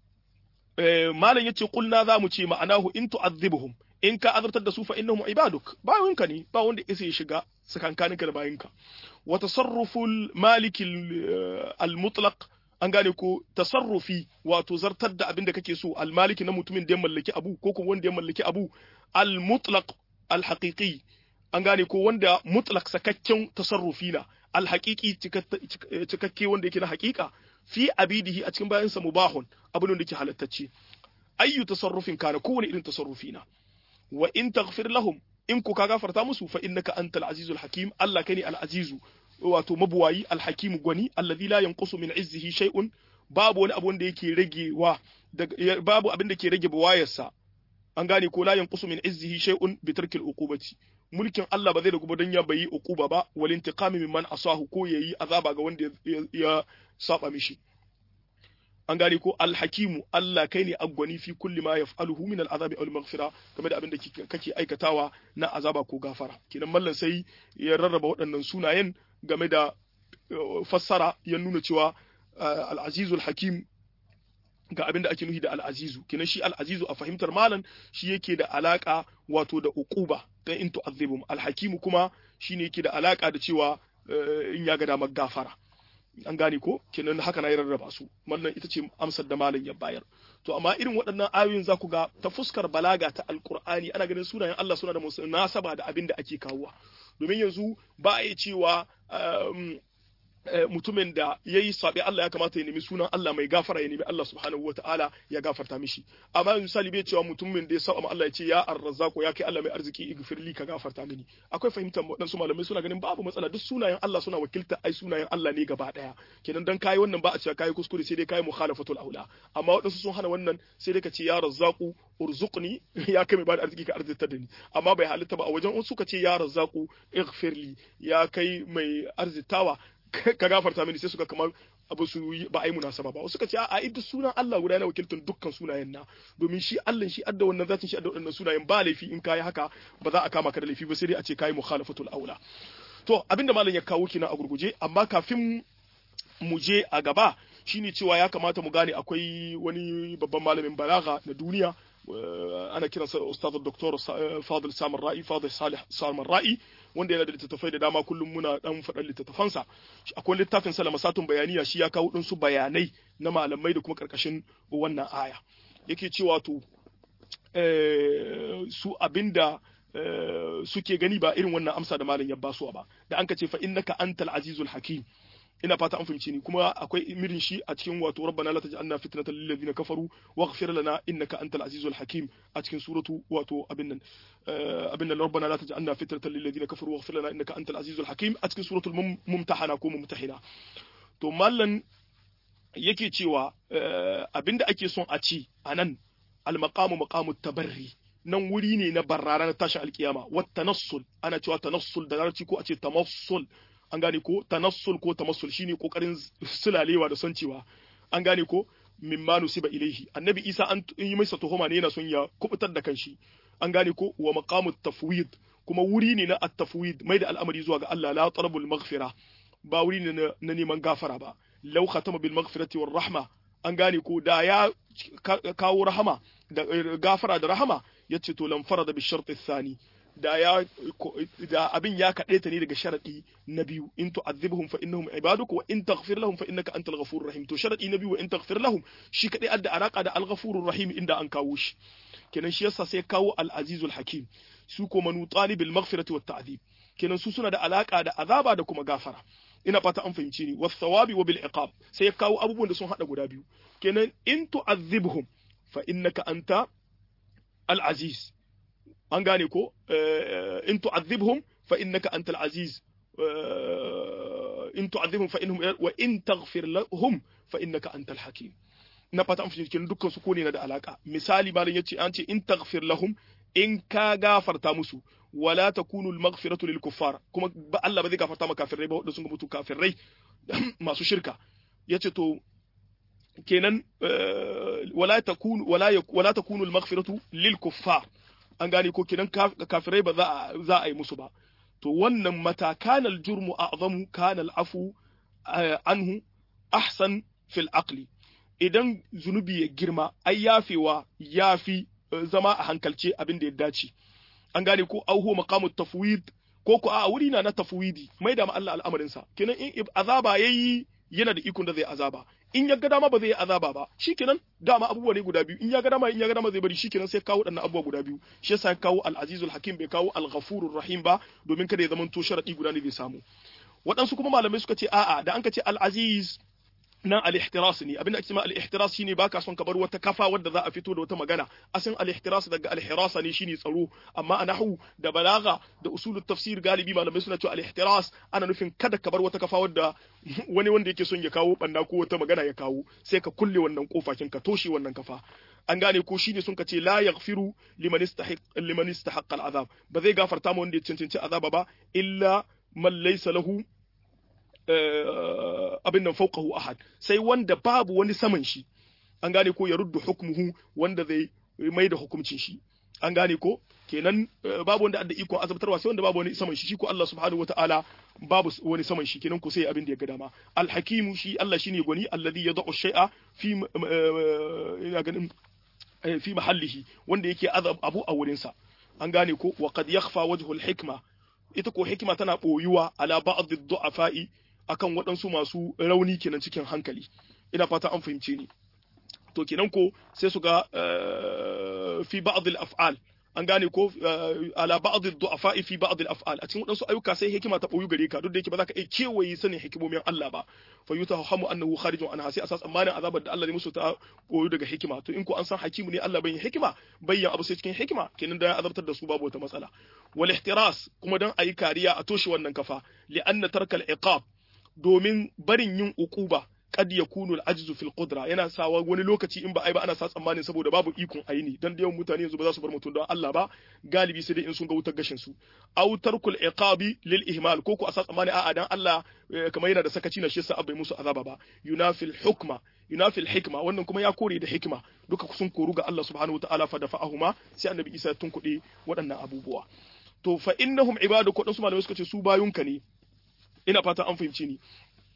eh malam yace kulna za mu ce ma'anahu in tu'adhibuhum in ka azartar da su fa innahum ibaduk bayinka ne ba wanda isa ya shiga sakankaninka da bayinka wa tasarruful malikil al-mutlaq an gane ko tasarrufi wato zartar da abin da kake so almaliki na mutumin da ya mallaki abu ko kuma wanda ya mallaki abu almutlaq alhaqiqi an gane ko wanda mutlaq sakakken tasarrufi na alhaqiqi cikakke wanda yake na haqiqa fi abidihi a cikin bayansa mubahun abin da yake halattacce ayyu tasarrufin kana kowane irin tasarrufi na wa in taghfir lahum in ku ka gafarta musu fa innaka antal azizul hakim Allah kai ne al azizu wato mabuwayi alhakimu gwani allazi la yanqusu min izzihi shay'un babu wani abu wanda yake ragewa babu abin da ke rage buwayarsa an gane ko la yanqusu min izzihi shay'un bi tarkil uqubati mulkin Allah ba zai ragu dan ya bayi uquba ba wal intiqami mimman asahu ko yayi azaba ga wanda ya saba mishi an gane ko alhakimu Allah kai ne agwani fi kulli ma yaf'aluhu min al'azabi aw maghfira game da abin da kake aikatawa na azaba ko gafara kinan mallan sai ya rarraba waɗannan sunayen game da fassara ya nuna cewa al'azizul hakim ga abin da ake nufi da al'azizu kinan shi al'azizu a fahimtar malam shi yake da alaka wato da uquba dan in tu'azzibum alhakimu kuma shine yake da alaka da cewa in ya ga damar gafara an gane ko kenan haka na yi rarraba su wannan ita ce amsar da malam ya bayar to amma irin waɗannan ayoyin za ku ga ta fuskar balaga ta alkur'ani ana ganin sunayen Allah suna da nasaba da abin da ake kawowa domin yanzu ba a yi cewa mutumin da ya yi saɓe Allah ya kamata ya nemi sunan Allah mai gafara ya nemi Allah subhanahu wataala ya gafarta mishi amma misali bai cewa mutumin da ya saba Allah ya ce ya arrazzaqo ya kai Allah mai arziki igfirli ka gafarta mini akwai fahimtar waɗansu malamai suna ganin babu matsala duk sunayen Allah suna wakilta ai sunayen Allah ne gaba daya kenan dan kai wannan ba a cewa kai kuskure sai dai kai mukhalafatul aula amma waɗansu sun hana wannan sai dai ka ce ya razzaqu urzuqni ya kai mai bada arziki ka arzita da ni amma bai halitta ba a wajen wasu ka ce ya razzaqu ighfirli ya kai mai arzitawa ka gafarta mini sai suka kamar abu su ba a yi munasaba ba suka ce a duk sunan Allah guda yana wakiltar dukkan sunayen na domin shi Allah shi adda wannan zatin shi adda wannan sunayen ba laifi in kai haka ba za a kama ka da laifi ba sai dai a ce kai mukhalafatul aula to abinda malam ya kawo kina a gurguje amma kafin mu je a gaba shine cewa ya kamata mu gane akwai wani babban malamin balaga na duniya ana kiransa ustaz dr fadil samar ra'i fadil salih samar ra'i wanda yana da littattafai da dama kullum muna dan faɗan littattafansa akwai littafin sa masatun bayaniya shi ya kawo ɗinsu bayanai na malamai da kuma karkashin wannan aya yake cewa to su abinda suke gani ba irin wannan amsa da malam ya basuwa ba da an ka ce fa innaka antal azizul hakim ina fata an fahimci ni kuma akwai imirin shi a cikin wato rabbana la taj'alna fitnatan lil ladina kafaru waghfir lana innaka antal azizul hakim a cikin suratu wato abin nan abin nan rabbana la taj'alna fitnatan lil ladina kafaru waghfir lana innaka antal azizul hakim a cikin suratul mumtahana ko mumtahina to mallan yake cewa abinda ake son a ci anan al maqamu maqamu tabarri nan wuri ne na barrara na tashin alkiyama wat tanassul ana cewa tanassul da larabci ko a ce tamassul an gane ko tanassul ko tamassul shine kokarin sulalewa da son cewa an gane ko mimma nusiba ilaihi annabi isa an yi masa tuhuma ne yana son ya kubutar da kanshi an gane ko wa maqamu tafwid kuma wuri ne na at-tafwid mai da al'amari zuwa ga Allah la talabul maghfira ba wuri ne na neman gafara ba law khatama bil maghfirati war rahma an gane ko da ya kawo rahama da gafara da rahama yace to lam farada bi shart thani da ya da abin ya kaɗe ta ne daga sharadi na biyu in tu'adhibhum fa innahum ibaduk wa in taghfir lahum fa innaka antal ghafurur rahim to sharadi na biyu wa in taghfir lahum shi kadai adda alaka da al ghafurur rahim inda an kawo shi kenan shi yasa sai kawo al azizul hakim su ko manu talibil maghfirati wat ta'dhib kenan su suna da alaka da azaba da kuma gafara ina fata an fahimci ni was thawabi wa bil iqab sai kawo abubuwan da sun hada guda biyu kenan in tu'adhibhum fa innaka anta al aziz an gane ko in tu'adhibhum fa innaka antal aziz in tu'adhibhum fa innahum wa in taghfir lahum fa innaka antal hakim na fata an fahimci dukkan su ko ne na da alaka misali malam yace an ce in taghfir lahum in ka gafarta musu wala takunu al maghfiratu lil kuffar kuma ba Allah ba zai gafarta maka kafirai ba wanda sun mutu kafirai masu shirka yace to kenan wala takunu wala wala takunu al maghfiratu lil kuffar an gane ko kidan kafirai ba za a yi musu ba to wannan mata kana aljurmu a'zamu kana al'afu anhu ahsan fil aqli idan zunubi ya girma ai yafewa yafi zama a hankalce abin da ya dace an gane ko auhu maqamu tafwid ko ko a wuri na na tafwidi mai da ma Allah al'amarin sa kenan in azaba yayi yana da ikon da zai azaba in ya ga dama ba zai yi azaba ba shikenan dama abubuwa ne guda biyu in ya ga dama in ya ga dama zai bari shikenan sai kawo wadannan abubuwa guda biyu shi yasa ya kawo al-azizul hakim bai kawo al-ghafurur rahim ba domin kada ya zama to sharadi guda ne zai samu waɗansu kuma malamai suka ce a'a da an ka ce al-aziz nan al-ihtiras ne abinda ake cewa al-ihtiras shine baka son ka bar wata kafa wadda za a fito da wata magana asin al-ihtiras daga al-hirasa ne shine tsaro amma a nahwu da balaga da usulut tafsir galibi malamai suna cewa al-ihtiras ana nufin kada ka bar wata kafa wadda wani wanda yake son ya kawo banna ko wata magana ya kawo sai ka kulle wannan kofakin ka toshe wannan kafa an gane ko shine sun ka ce la yaghfiru liman istahiq liman istahaqqa al-azab ba zai gafarta ma wanda ya cancanci azaba ba illa man laysa lahu abin nan fauqahu ahad sai wanda babu wani saman shi an gane ko ya ruddu hukmuhu wanda zai mai da hukuncin shi an gane ko kenan babu wanda adda ikon azabtarwa sai wanda babu wani saman shi shi ko Allah subhanahu wataala babu wani saman shi kenan ko sai abin da ya ga dama alhakimu shi Allah shine gwani alladhi yad'u shay'a fi ina ganin fi mahallihi wanda yake azab abu a wurin sa an gane ko wa qad yakhfa wajhu alhikma ita ko hikima tana boyuwa ala ba'd ad-du'afa'i akan waɗansu masu rauni kenan cikin hankali ina fata an fahimce ni to kenan ko sai su ga fi ba'd al-af'al an gane ko ala ba'd ad-du'afa fi ba'd al-af'al a cikin waɗansu ayyuka sai hikima ta boyu gare ka duk da yake ba za ka iya kewaye sanin hikimomin Allah ba fa yutahamu annahu kharijun anha sai asas amanin azabar da Allah ne musu ta boyu daga hikima to in ko an san hakimu ne Allah bai hikima bayyan abu sai cikin hikima kenan da ya azabtar da su babu wata matsala wal ihtiras kuma dan ayi kariya a toshe wannan kafa li anna tarkal iqab domin barin yin ukuba kad yakunu al-ajzu fil qudra yana sawa wani lokaci in ba ai ba ana sa tsammanin saboda babu ikon aini dan da yawan mutane yanzu ba za su bar mutum don Allah ba galibi sai dai in sun ga wutar gashin su aw tarkul iqabi lil ihmal ko ku a sa tsammani a'a dan Allah kamar yana da sakaci na shi yasa abai musu azaba ba yunafil hukma yunafil hikma wannan kuma ya kore da hikma duka sun koru ga Allah subhanahu wataala fa dafa'ahuma sai annabi Isa ya tunkuɗe waɗannan abubuwa to fa innahum ibadu ko dan su malamai suka ce su bayunka ne ina fata an fahimci ni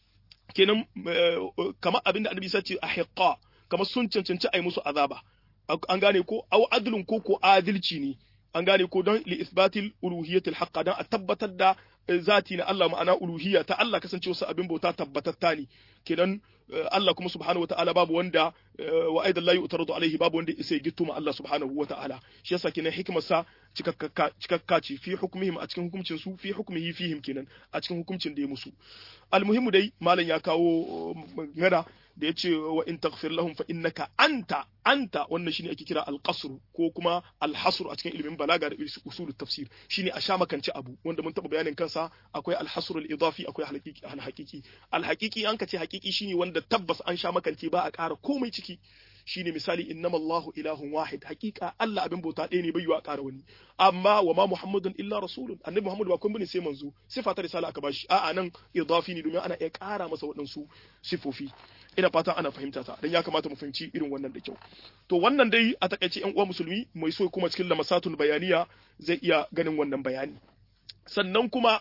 kenan kamar abin da annabi sace ahiqqa kamar sun cancanci ai musu azaba an gane ko aw adlun ko ko adilci ne an gane ko don li isbatil uluhiyatil haqqa dan a tabbatar da zati na Allah ma'ana uluhiyya ta Allah kasance wasu abin bauta tabbatatta ne kenan Allah kuma subhanahu wataala babu wanda wa aidan la yu'taradu alaihi babu wanda isa ya gitto ma Allah subhanahu wataala shi yasa kenan hikimar sa cikakka ce fi hukmihim a cikin hukuncin su fi hukmihi fihim kenan a cikin hukuncin da ya musu almuhimu dai malam ya kawo magana da ya ce wa in taghfir lahum fa innaka anta anta wannan shine ake kira al-qasr ko kuma al-hasr a cikin ilimin balaga da usul tafsir shine a sha makance abu wanda mun taba bayanin kansa akwai al-hasr al-idafi akwai al-haqiqi al-haqiqi al-haqiqi an kace haqiqi shine wanda tabbas an sha makance ba a ƙara komai ciki shine misali innamallahu ilahun wahid hakika Allah abin bauta ɗaya ne bai yiwa ƙara wani amma wa ma muhammadun illa rasulun annabi muhammadu ba kun bane sai manzo sifa ta risala aka bashi a'a nan idafi ne domin ana iya ƙara masa waɗansu sifofi ina fatan ana fahimta ta dan ya kamata mu fahimci irin wannan da kyau to wannan dai a takaice yan uwa musulmi mai so kuma cikin lamasatul bayaniya zai iya ganin wannan bayani sannan kuma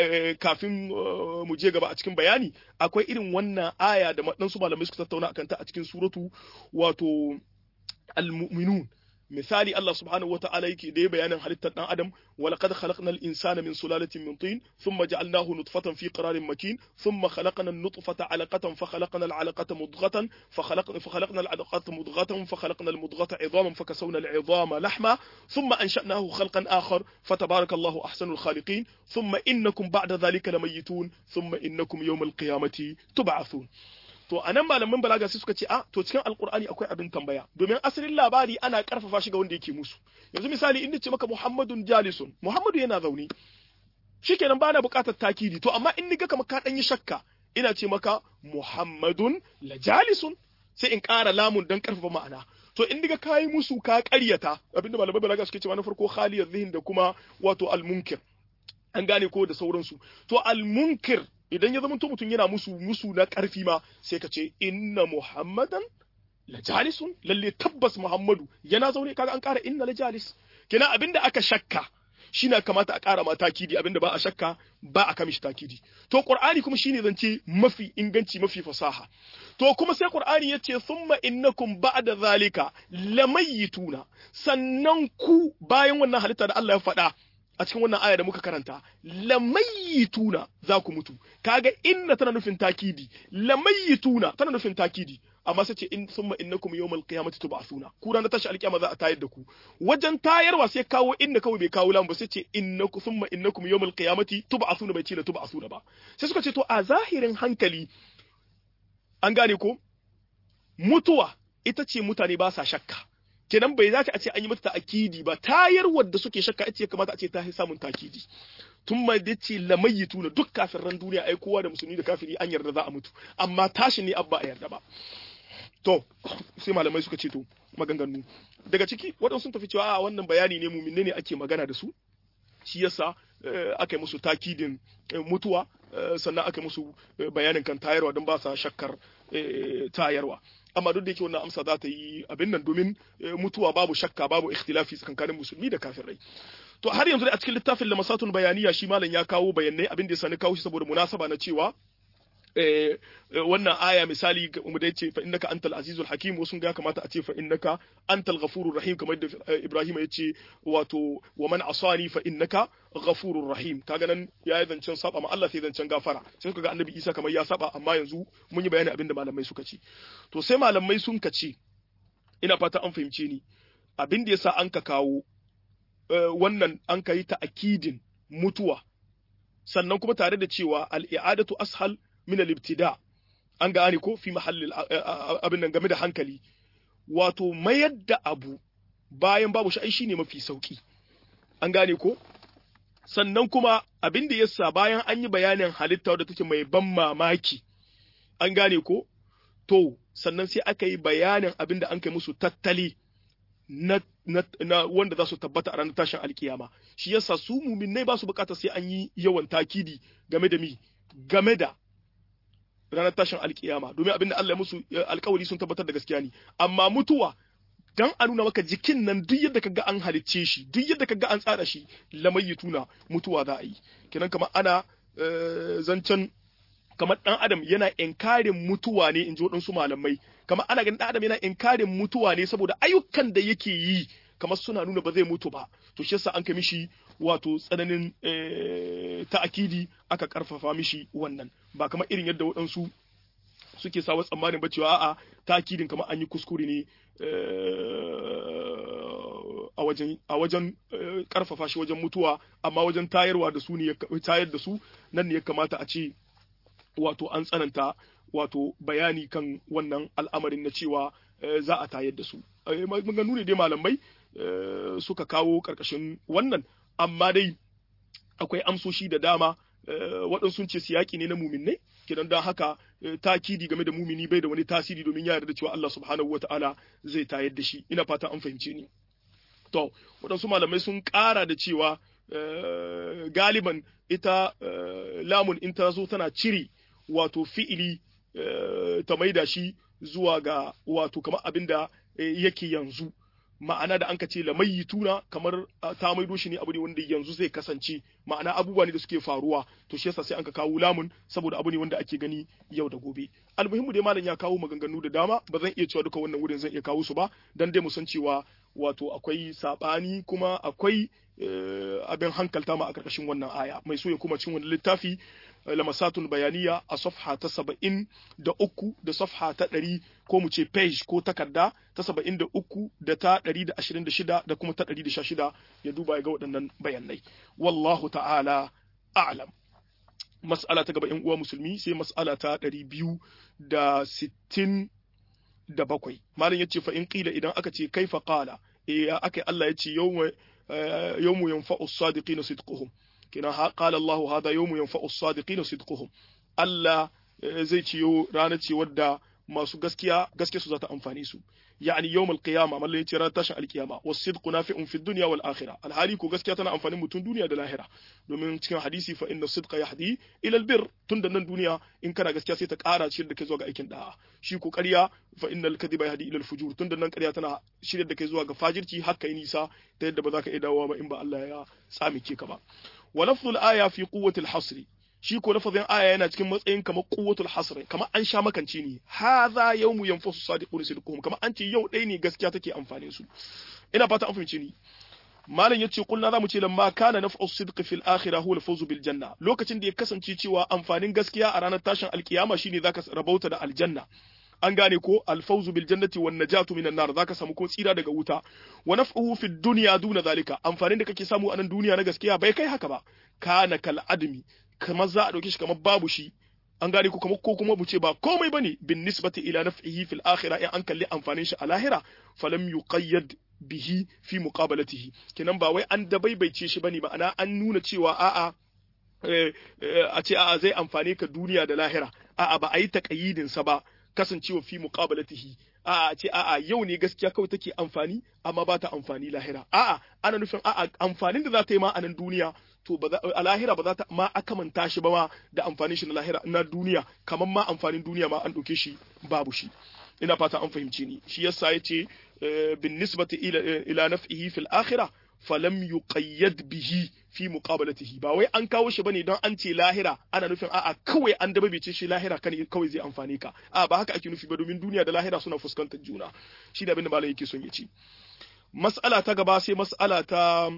kafin mu je gaba a cikin bayani akwai irin wannan aya da waɗansu malamai suka tattauna akan ta a cikin suratu wato al-mu'minun misali Allah subhanahu wata'ala yake da ya bayanin halittar dan adam wa laqad khalaqnal insana min sulalatin min tin thumma ja'alnahu nutfatan fi qararin makin thumma khalaqna an-nutfata 'alaqatan fa khalaqna al-'alaqata mudghatan fa khalaqna fa khalaqna al-'alaqata mudghatan fa khalaqna al-mudghata 'idhaman fa kasawna al-'idhama lahma thumma ansha'nahu khalqan akhar fa tabarakallahu ahsanul khaliqin thumma innakum ba'da dhalika lamayitun thumma innakum yawm al-qiyamati tub'athun to a nan malaman balaga sai suka ce a to cikin alkur'ani akwai abin tambaya domin asalin labari ana karfafa shi ga wanda yake musu yanzu misali inda ce maka muhammadun jalisun muhammadu yana zaune shikenan ba na bukatar takidi to amma in niga kamar ka dan yi shakka ina ce maka muhammadun la jalisun sai in ƙara lamun dan karfafa ma'ana to in diga kayi musu ka ƙaryata abinda malamai balaga suke cewa na farko khaliyar zihin da kuma wato almunkir an gane ko da sauransu to almunkir idan ya zama mutum yana musu musu na ƙarfi ma sai ka ce inna muhammadan la jalisun lalle tabbas muhammadu yana zaune kaga an ƙara inna la jalis kina abinda aka shakka shine kamata a ƙara ma takidi abinda ba a shakka ba a kamishi takidi to qur'ani kuma shine zance mafi inganci mafi fasaha to kuma sai qur'ani yace thumma innakum ba'da zalika lamayituna sannan ku bayan wannan halitta da Allah ya faɗa a cikin wannan aya da muka karanta lamayituna za ku mutu kaga inna tana nufin takidi lamayituna tana nufin takidi amma sai ce in summa innakum yawmal qiyamati tub'athuna ku ran tashi alkiyama za a tayar da ku wajen tayarwa sai kawo inna kawai bai kawo lamu ba sai ce innakum summa innakum yawmal qiyamati tub'athuna bai ce la tub'athuna ba sai suka ce to a zahirin hankali an gane ko mutuwa ita ce mutane ba sa shakka kenan bai za a ce an yi mata ta'akidi ba tayarwar da suke shakka ita ya kamata a ce ta samun takidi tun mai da ce lamayitu na duk kafirran duniya ai kowa da musulmi da kafiri an yarda za a mutu amma tashin ne abba a yarda ba to sai malamai suka ce to maganganu daga ciki waɗansu sun tafi cewa a wannan bayani ne muminne ne ake magana da su shi yasa aka yi musu takidin mutuwa sannan aka yi musu bayanin kan tayarwa don ba sa shakkar tayarwa amma duk da yake wannan amsa za ta yi abin nan domin mutuwa babu shakka babu ikhtilafi tsakanin musulmi da kafirai to har yanzu dai a cikin littafin lamasatun bayaniya shi malam ya kawo bayanai abin da ya sani kawo shi saboda munasaba na cewa wannan aya misali mu dai ce fa innaka antal azizul hakim wasu ga kamata a ce fa innaka antal ghafurur rahim kamar da Ibrahim ya ce wato wa man asani fa innaka ghafurur rahim kaga nan ya yi zancen saba ma Allah sai zancen gafara sai suka ga annabi Isa kamar ya saba amma yanzu mun yi bayani abinda malamai suka ce to sai malamai sun ka ce ina fata an fahimce ni abin da yasa an ka kawo wannan an ka yi ta'akidin mutuwa sannan kuma tare da cewa al-i'adatu ashal min al-ibtida an gane ko fi mahallin abin nan game da hankali wato mayar da abu bayan babu shi shine mafi sauki an gane ko sannan kuma abin da yasa bayan an yi bayanin halitta wadda take mai ban mamaki an gane ko to sannan sai aka yi bayanin abin da an kai musu tattali na, na, na wanda za su tabbata a ranar tashin alkiyama shi yasa su muminai ba su bukata sai an yi yawan takidi game da mi game da ranar tashin alkiyama domin abinda Allah ya musu alkawari sun tabbatar da gaskiya ne amma mutuwa dan a nuna maka jikin nan duk yadda kaga an halicce shi duk yadda kaga an tsara shi tuna mutuwa za a yi kenan kamar ana zancen kamar dan adam yana inkarin mutuwa ne in ji waɗansu malamai kamar ana ganin dan adam yana inkarin mutuwa ne saboda ayyukan da yake yi kamar suna nuna ba zai mutu ba to shi yasa an kai mishi wato tsananin ta'akidi aka karfafa mishi wannan ba kamar irin yadda waɗansu suke sawa tsammanin ba cewa a'a ta'akidin kamar an yi kuskure ne a wajen a wajen karfafa shi wajen mutuwa amma wajen tayarwa da su ne tayar da su nan ne ya kamata a ce wato an tsananta wato bayani kan wannan al'amarin na cewa za a tayar da su maganganu ne dai malamai suka kawo karkashin wannan amma dai akwai amsoshi da dama waɗansu sun ce siyaki ne na muminai kidan don haka takidi game da mumini bai da wani tasiri domin ya yarda cewa Allah subhanahu wataala zai tayar da shi ina fata an fahimce ni to waɗansu malamai sun ƙara da cewa galiban ita lamun in ta zo tana cire wato fi'ili ta maida shi zuwa ga wato kamar abin da yake yanzu ma'ana da an ka ce tuna kamar ta maido shi ne abu ne wanda yanzu zai kasance ma'ana abubuwa ne da suke faruwa to shi yasa sai an ka kawo lamun saboda abu ne wanda ake gani yau da gobe almuhimmu dai malam ya kawo maganganu da dama ba zan iya cewa duka wannan wurin zan iya kawo su ba dan dai mu san cewa wato akwai sabani kuma akwai abin hankalta ma a karkashin wannan aya mai so ya kuma cin wani littafi lamasatun bayaniya a safha ta saba'in da uku da safha ta ɗari ko mu ce page ko takarda ta saba'in da uku da ta ɗari da ashirin da shida da kuma ta ɗari da sha shida ya duba ya ga waɗannan bayanai wallahu ta'ala a'lam mas'ala ta gaba yan uwa musulmi sai mas'ala ta ɗari biyu da sittin da bakwai malam ya ce fa in ƙila idan aka ce kaifa qala eh aka Allah ya ce yawma yawmu yanfa'u as-sadiqina sidquhum kina qala Allahu hada yawmu yanfa'u as-sadiqina sidquhum Allah zai ciyo ranar ce wadda masu gaskiya gaskiya su za ta amfani su yani yawmal qiyama mallan yace ranar tashin alkiyama was-sidqu nafi'un fi dunya wal akhirah alhali ko gaskiya tana amfanin mutum duniya da lahira domin cikin hadisi fa inna sidqa yahdi ila albir tun da nan duniya in kana gaskiya sai ta ƙara ciyar da kai zuwa ga aikin da'a shi ko ƙarya fa innal kadhiba yahdi ila al-fujur tun da nan ƙarya tana shirya da kai zuwa ga fajirci haka yi nisa ta yadda ba za ka iya dawowa ba in ba Allah ya tsamike ka ba wa lafzul aya fi quwwatil hasri shi ko lafazin aya yana cikin matsayin kamar quwwatul hasr kamar an sha makance ne hadha yawmu yanfasu sadiqun sidquhum kamar an ce yau ɗaya ne gaskiya take amfanin su ina fata an fahimce ni malam yace kulna zamu ce lamma kana naf'u sidqi fil akhirah huwa al-fawzu bil janna lokacin da ya kasance cewa amfanin gaskiya a ranar tashin alkiyama shine zaka rabauta da aljanna an gane ko alfawzu bil jannati wan najatu minan nar zaka samu ko tsira daga wuta wa naf'uhu fid dunya duna zalika amfanin da kake samu a nan duniya na gaskiya bai kai haka ba kana kal admi kamar za a dauke shi kamar babu shi an gane ko kamar ko kuma bu ce ba komai bane bin nisbati ila naf'ihi fil akhirah in an kalli amfanin shi a lahira falam yuqayyad bihi fi muqabalatihi kenan ba wai an dabaibaice shi bane ma'ana an nuna cewa a'a a ce a'a zai amfane ka duniya da lahira a'a ba a yi taƙayyidin sa ba kasancewa fi muqabalatihi a'a ce a'a yau ne gaskiya kawai take amfani amma ba ta amfani lahira a'a ana nufin a'a amfanin da za ta yi ma a nan duniya to ba a lahira ba za ta ma akamanta shi ba ma da amfanin shi na lahira na duniya kamar ma amfanin duniya ma an ɗauke shi babu shi ina fata an fahimce ni shi yasa yace bin nisbati ila ila naf'ihi fil akhirah falam yuqayyad bihi fi muqabalatihi ba wai an kawo shi bane don an ce lahira ana nufin a'a kawai an dababice shi lahira kan kawai zai amfane ka a ba haka ake nufi ba domin duniya da lahira suna fuskantar juna shi da abin da malam yake son ya ci mas'ala ta gaba sai mas'ala ta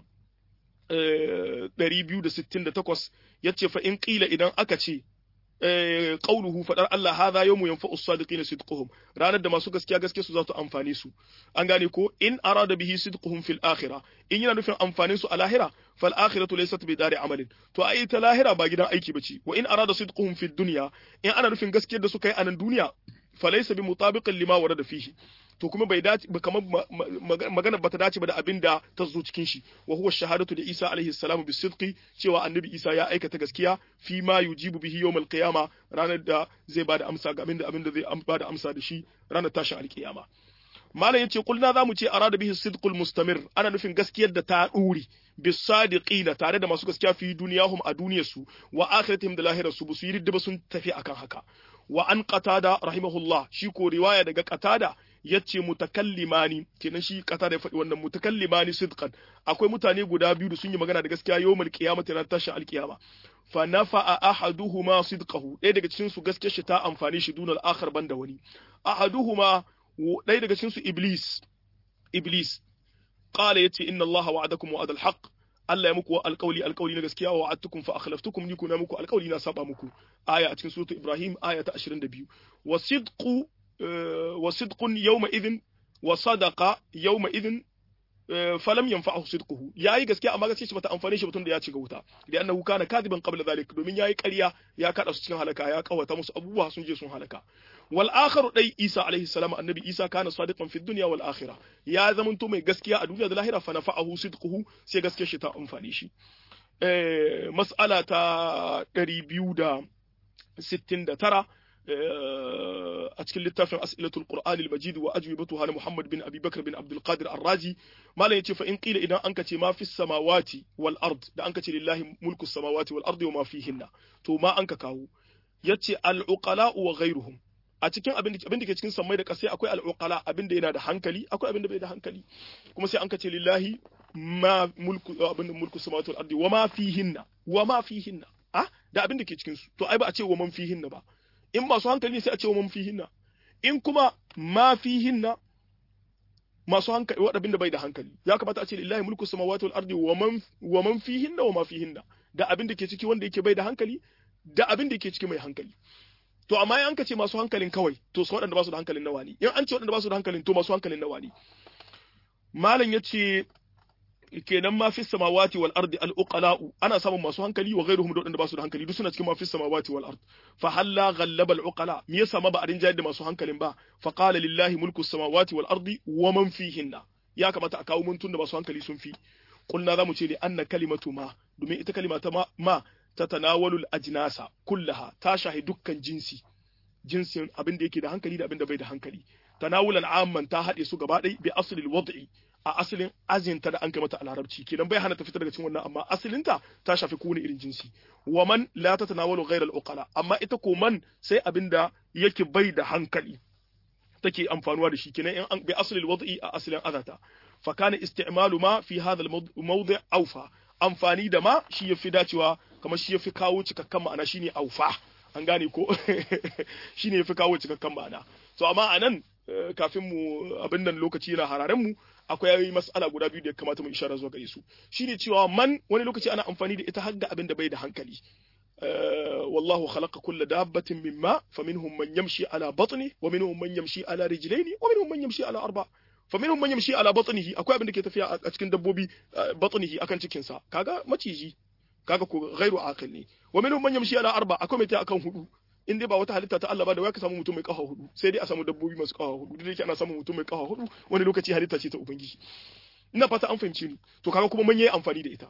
268 yace fa in qila idan aka ce qauluhu fadar Allah hadha yawmu yanfa'u as-sadiqina sidquhum ranar da masu gaskiya gaskiya su za su amfane su an gane ko in arada bihi sidquhum fil akhirah in yana nufin amfanin su a lahira fal akhiratu laysat bi dari amalin to ai ta lahira ba gidan aiki bace wa in arada sidquhum fid dunya in ana nufin gaskiyar da suka yi a nan duniya falaysa bi mutabiqin lima warada fihi to kuma bai dace ba kamar magana bata dace ba da abin da ta zo cikin shi wa huwa shahadatu da Isa alaihi salamu bi sidqi cewa annabi Isa ya aikata gaskiya fi ma yujibu bihi yawmal qiyama ranar da zai bada amsa ga abin da abin da zai bada amsa da shi ranar tashin alkiyama malam yace kulna zamu ce arada bihi sidqul mustamir ana nufin gaskiyar da ta duri bis sadiqina tare da masu gaskiya fi duniyahum a duniyarsu wa akhiratihim da lahirarsu ba su yi ridda ba sun tafi akan haka wa an qatada rahimahullah shi ko riwaya daga qatada yace mutakallimani kenan shi kata da ya faɗi wannan mutakallimani sidqan akwai mutane guda biyu da sun yi magana da gaskiya yawmal qiyamati ran tashin alqiyama fa nafa'a ahaduhuma sidqahu ɗaya daga cikin su gaskiyar shi ta amfani shi dunal akhar banda wani ahaduhuma ɗaya daga cikin su iblis iblis qala yace inna allaha wa'adakum wa'adal haqq Allah ya muku alƙawli alƙawli na gaskiya wa wa'adtukum fa akhlaftukum ni kuna muku alƙawli na saba muku aya a cikin suratul ibrahim aya ta 22 wa sidqu wa sidqun yawma idhin wa sadaqa yawma idhin falam yanfa'ahu sidquhu yayi gaskiya amma gaskiya shi bata amfane shi batun da ya ci ga wuta da annahu kana kadiban qabla zalik domin yayi ƙarya ya kada su cikin halaka ya kawata musu abubuwa sun je sun halaka wal akharu dai Isa alaihi salam annabi Isa kana sadiqan fi dunya wal akhirah ya zamanto mai gaskiya a duniya da lahira fa nafa'ahu sidquhu sai gaskiyar shi ta amfane shi eh mas'ala ta 269 a cikin littafin as'ilatul qur'an al-majid wa ajwibatuha na Muhammad bin Abi Bakr bin Abdul Qadir Ar-Razi malam yace fa in qila idan an kace ma fi samawati wal ard da an kace lillahi mulku samawati wal ardi wa ma fihinna to ma an ka kawo yace al-uqala wa ghayruhum a cikin abin da ke cikin sammai da kasai akwai al-uqala abin da yana da hankali akwai abin da bai da hankali kuma sai an kace lillahi ma mulku abin da mulku samawati wal ardi wa ma fihinna wa ma fihinna ah da abin da ke cikin su to ai ba a ce wa man fihinna ba in masu hankali ne sai a ce wa man fihinna in kuma ma fihinna masu hankali wadabin da bai da hankali ya kamata a ce lillahi mulku samawati wal ardi wa man wa man fihinna wa ma fihinna da abin da ke ciki wanda yake bai da hankali da abin da ke ciki mai hankali to amma in an ka ce masu hankalin kawai to su waɗanda ba su da hankalin nawa ne in an ce waɗanda ba su da hankalin to masu hankalin nawa ne malam yace kenan ma fi samawati wal ardi al uqala'u ana samun masu hankali wa ghairuhum da ba su da hankali duk suna cikin ma fi samawati wal ard fa halla ghallaba al uqala me yasa ma ba a rinjayar da masu hankalin ba fa qala lillahi mulku samawati wal ardi wa man fihinna ya kamata a kawo muntun da masu hankali sun fi kulna zamu ce li anna kalimatu ma domin ita kalima ta ma, ma tatanawalu al ajnasa kullaha ta shahi dukkan jinsi jinsin abin da yake da hankali da abin da bai da hankali tanawulan amman ta haɗe su gaba ɗaya bi aslil wad'i a asalin azinta da an kai mata a larabci kenan bai hana ta fitar daga cikin wannan amma asalinta ta shafi kowane irin jinsi wa man la tatanawalu ghayra al-uqala amma ita ko man sai abinda yake bai da hankali take amfanuwa da shi kenan in bi asalil wad'i a asalin azata fa kana isti'malu ma fi hadha al-mawdi' awfa amfani da ma shi yafi dacewa kamar shi yafi kawo cikakken ma'ana shine awfa an gane ko shine yafi kawo cikakken ma'ana to amma anan kafin mu abin nan lokaci yana hararen mu akwai mas'ala guda biyu da ya kamata mu ishara zuwa gare su shine cewa man wani lokaci ana amfani da ita har ga abin da bai da hankali wallahu khalaqa kulla dabbatin mimma faminhum man yamshi ala batni wa minhum man yamshi ala rijlaini wa minhum man yamshi ala arba faminhum man yamshi ala batnihi akwai abin da ke tafiya a cikin dabbobi batnihi akan cikin sa kaga maciji kaga ko ghairu aqil ne wa minhum man yamshi ala arba akwai mai ta akan hudu in dai ba wata halitta ta Allah ba da waya ka samu mutum mai kafa hudu sai dai a samu dabbobi masu kafa hudu duk da yake ana samun mutum mai kafa hudu wani lokaci halitta ce ta ubangiji ina fata an fahimce ni to kaga kuma mun yi amfani da ita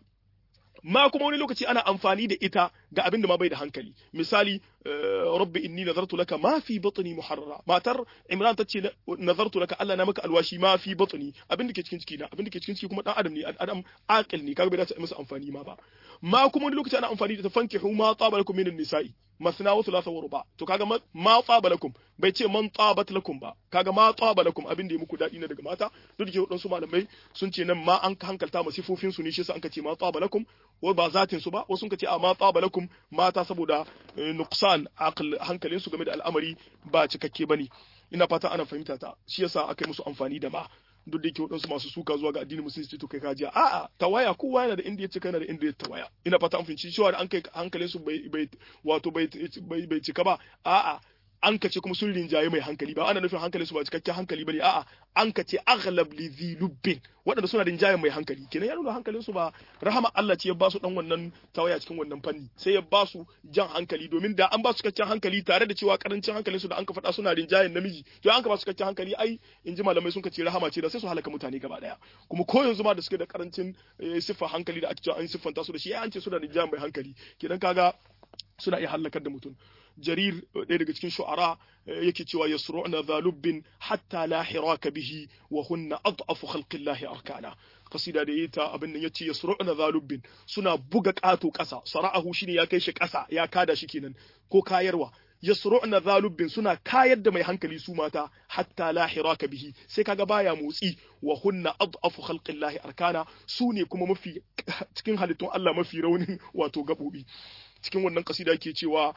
ma kuma wani lokaci ana amfani da ita ga abin da ma bai da hankali misali rabbi inni nazartu laka ma fi batni muharrara matar imran tace nazartu laka Allah na maka alwashi ma fi batni abin da ke cikin ciki na abin da ke cikin ciki kuma dan adam ne adam aqil ne kaga bai dace masa amfani ma ba ma kuma wani lokaci ana amfani da tafankihu ma taba lakum minan nisa'i masna wa thulatha wa ruba to kaga ma taba lakum bai ce man tabat lakum ba kaga ma taba lakum abin da ya muku dadi na daga mata duk da wadansu malamai sun ce nan ma an hankalta ma sifofin su ne shi sa an ce ma taba lakum wa ba zatin su ba wasu sun ce a ma taba lakum mata saboda nuqsan aql hankalin su game da al'amari ba cikakke bane ina fata ana fahimta ta shi yasa aka yi musu amfani da ma duk da yake waɗansu masu suka zuwa ga addinin musulunci to kai kajiya a'a tawaya kowa yana da inda ya cika yana da inda ya tawaya ina fata an fahimci cewa da an kai hankalin su bai bai wato bai bai cika ba a'a an kace kuma sun rinjaye mai hankali ba ana nufin hankalin su ba cikakken hankali bane a'a an kace aghlab li lubbin waɗanda suna rinjaye mai hankali kenan ya nuna hankalin su ba rahama Allah ce ya ba su dan wannan tawaya cikin wannan fanni sai ya ba su jan hankali domin da an ba su cikakken hankali tare da cewa karancin hankalin su da an ka faɗa suna rinjayen namiji to an ka ba su cikakken hankali ai in ji malamai sun kace rahama ce da sai su halaka mutane gaba daya kuma ko yanzu ma da suke da karancin siffar hankali da ake cewa an siffanta su da shi ai an ce suna rinjayen mai hankali kenan kaga suna iya halakar da mutum jarir ɗaya daga cikin shu'ara yake cewa yasru'na zalubbin hatta la hiraka bihi wa hunna ad'afu khalqillahi arkana kasida da yita abin nan yace yasru'na zalubbin suna buga ƙato ƙasa sara'ahu shine ya kai shi ƙasa ya kada shi kenan ko kayarwa yasru'na zalubbin suna kayar da mai hankali su mata hatta la hiraka bihi sai kaga baya motsi wa hunna adhafu khalqillahi arkana su ne kuma mafi cikin halittun Allah mafi raunin wato gabobi cikin wannan kasida ke cewa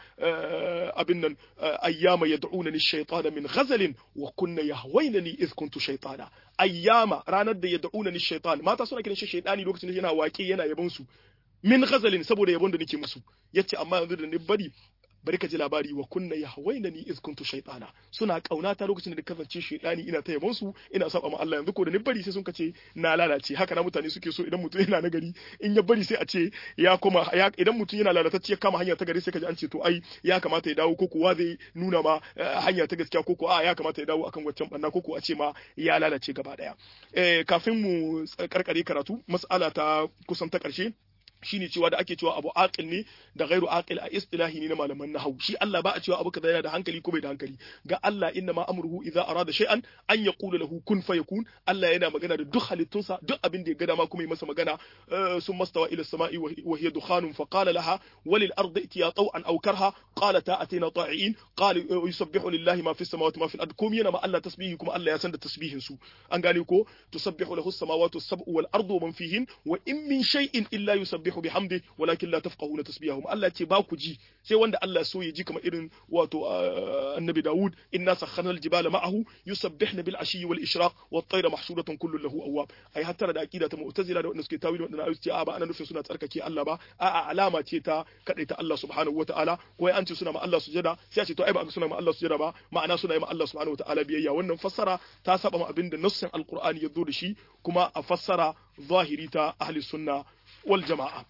abin nan ayyama yad'unani shaytana min ghazalin wa kunna yahwaynani idh kuntu shaytana ayyama ranar da yad'unani shaytan mata suna kiran shi shaytani lokacin da yana waƙe yana yabon su min ghazalin saboda yabon da nake musu yace amma yanzu da ni bari bari ka ji labari wa kunna ya hawaina ni iz kuntu shaytana suna kaunata lokacin da kasance shaytani ina ta yabon su ina saba ma Allah yanzu ko da ni bari sai sun kace na lalace haka na mutane suke so idan mutum yana nagari in ya bari sai a ce ya koma idan mutum yana lalatacce ya kama hanya ta gari sai ka ji an ce to ai ya kamata ya dawo ko kuwa zai nuna ma hanya ta gaskiya ko ko a ya kamata ya dawo akan waccan banna ko ko a ce ma ya lalace gaba daya eh kafin mu karkare karatu mas'ala ta kusan ta karshe shine cewa da ake cewa abu aqil ne da ghairu aqil a istilahi ne na malaman nahwu shi Allah ba a cewa abu kaza yana da hankali ko bai da hankali ga Allah inna ma amruhu idza arada shay'an an yaqula lahu kun fayakun Allah yana magana da duk halittunsa duk abin da ya ga dama kuma yi masa magana sun mastawa ila samai wa hiya dukhanun fa qala laha walil ardi itiya taw'an aw karha qalata atina ta'iin qala yusabbihu lillahi ma fis samawati ma fil ard kum yana ma Allah tasbihi kuma Allah ya san da tasbihin su an gane ko tusabbihu lahu as-samawati as-sab'u wal ardu wa man fihin wa in min shay'in illa yusabbihu yusabbihu bihamdi walakin la tafqahuna tasbihahum Allah ce ba ku ji sai wanda Allah so ya ji kamar irin wato annabi Dawud inna sakhana aljibala ma'ahu yusabbihna bil ashi wal ishraq wat tayra mahsuratan kullu lahu awwab ai hatta da aqida ta mu'tazila da wanda suke tawili wanda ayu ce a ba ana nufin suna tsarkake Allah ba a a alama ce ta kadaita Allah subhanahu wataala ko an ce suna ma Allah sujada sai a ce to ai ba suna ma Allah sujada ba ma'ana suna ma Allah subhanahu wataala biyayya wannan fassara ta saba ma abinda nassin alqur'ani ya zo da shi kuma a fassara zahiri ta ahli sunna wal jama'a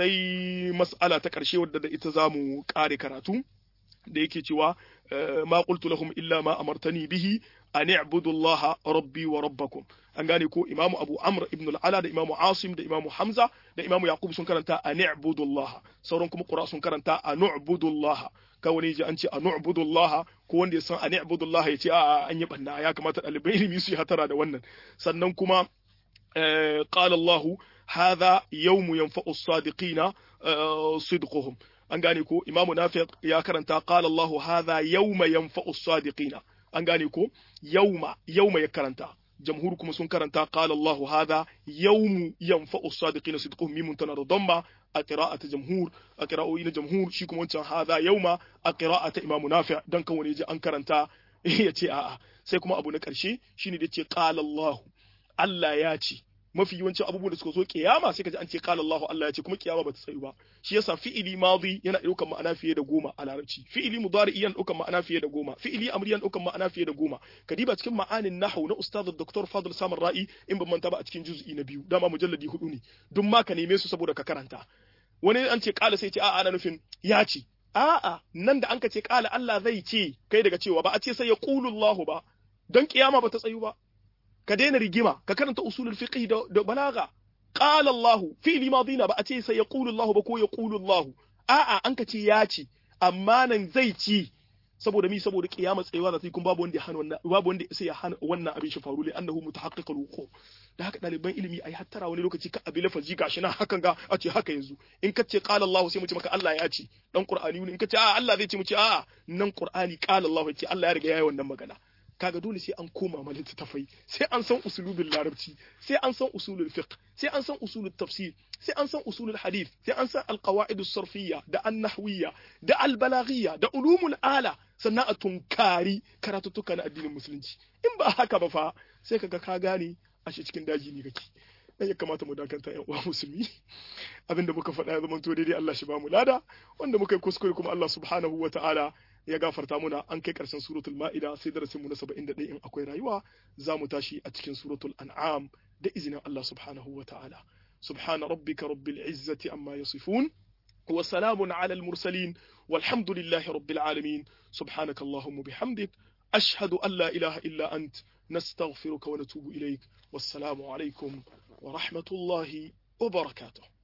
sai mas'ala ta ƙarshe wadda da ita za mu ƙare karatu da yake cewa ma qultu lahum illa ma amartani bihi an i'budu allaha rabbi wa rabbakum an gane ko imamu abu amr ibn al-ala da imamu asim da imamu hamza da imamu yaqub sun karanta an i'budu allaha sauran kuma qura sun karanta an i'budu allaha ka wani ji an ce an i'budu allaha ko wanda ya san an i'budu allaha ya ce a an yi banna ya kamata ɗalibai ilimi su yi hatara da wannan sannan kuma قال الله هذا يوم ينفع الصادقين صدقهم an gane ko imamu nafi ya karanta qala Allahu hadha yawma yanfa'u sadiqina an gane ko yawma yawma ya karanta jamhur kuma sun karanta qala Allahu hadha yawmu yanfa'u sadiqina sidquhum mimun tanar damma a qira'at jamhur a qira'o'i na jamhur shi kuma wancan hadha yawma a qira'at imamu nafi dan kan wani ji an karanta ya ce a'a sai kuma abu na karshe shine da ce qala Allahu Allah ya ce mafi yawancin abubuwan da suka zo kiyama sai ka ji an ce qala Allahu Allah ya ce kuma kiyama bata tsayu ba shi yasa fi'ili madi yana ɗaukar ma'ana fiye da goma a larabci fi'ili mudari yana ɗaukar ma'ana fiye da goma fi'ili amri yana ɗaukar ma'ana fiye da goma kadiba cikin ma'anin nahwu na ustaz Dr. Fadl Samar Ra'i in ban manta ba a cikin juz'i na biyu dama mujalladi hudu ne duk ma ka neme su saboda ka karanta wani an ce qala sai ce a'a ana nufin ya ce a'a nan da an ka ce qala Allah zai ce kai daga cewa ba a ce sai ya qulu Allahu ba don kiyama bata tsayu ba ka daina rigima ka karanta usulul fiqh da, da balaga qala Allah fi'li madina ba a ce sai yaqulu Allah ba ko yaqulu Allah a'a an ka ce ya ce amma nan zai ci saboda mi saboda kiyama tsayewa za ta yi kuma babu wanda ya hana wannan babu wanda sai ya hana wannan abin shi faru li annahu mutahaqqiqul wuqu da haka ɗaliban ilimi ai hattara wani lokaci ka abi lafazi gashi na hakan ga a ce haka yanzu in ka ce qala Allah sai mu ce maka Allah ya ce dan Qur'ani in ka ce a Allah zai ce mu ce a nan Qur'ani qala Allah ya ce Allah ya riga yayi wannan magana kaga dole sai an koma ma littattafai sai an san usulubin larabci sai an san usulul fiqh sai an san usulul tafsir sai an san usulul hadith sai an san alqawaidus sarfiyya da annahwiyya da albalaghiyya da ulumul ala sannan a tunkari karatuttuka na addinin musulunci in ba haka ba fa sai kaga ka gane a shi cikin daji ne kake dan ya kamata mu dakanta yan uwa musulmi abinda muka faɗa ya zama to daidai Allah shi ba mu lada wanda muka yi kuskure kuma Allah subhanahu wa ta'ala ya gafarta muna an kai karshen suratul ma'ida sai darasin mu na 71 in akwai rayuwa za mu tashi a cikin suratul an'am da izinin Allah subhanahu wa ta'ala subhana rabbika rabbil izzati amma yasifun wa salamun ala al mursalin والحمد لله رب العالمين سبحانك اللهم بحمدك أشهد أن لا إله إلا أنت نستغفرك ونتوب إليك والسلام عليكم ورحمة الله وبركاته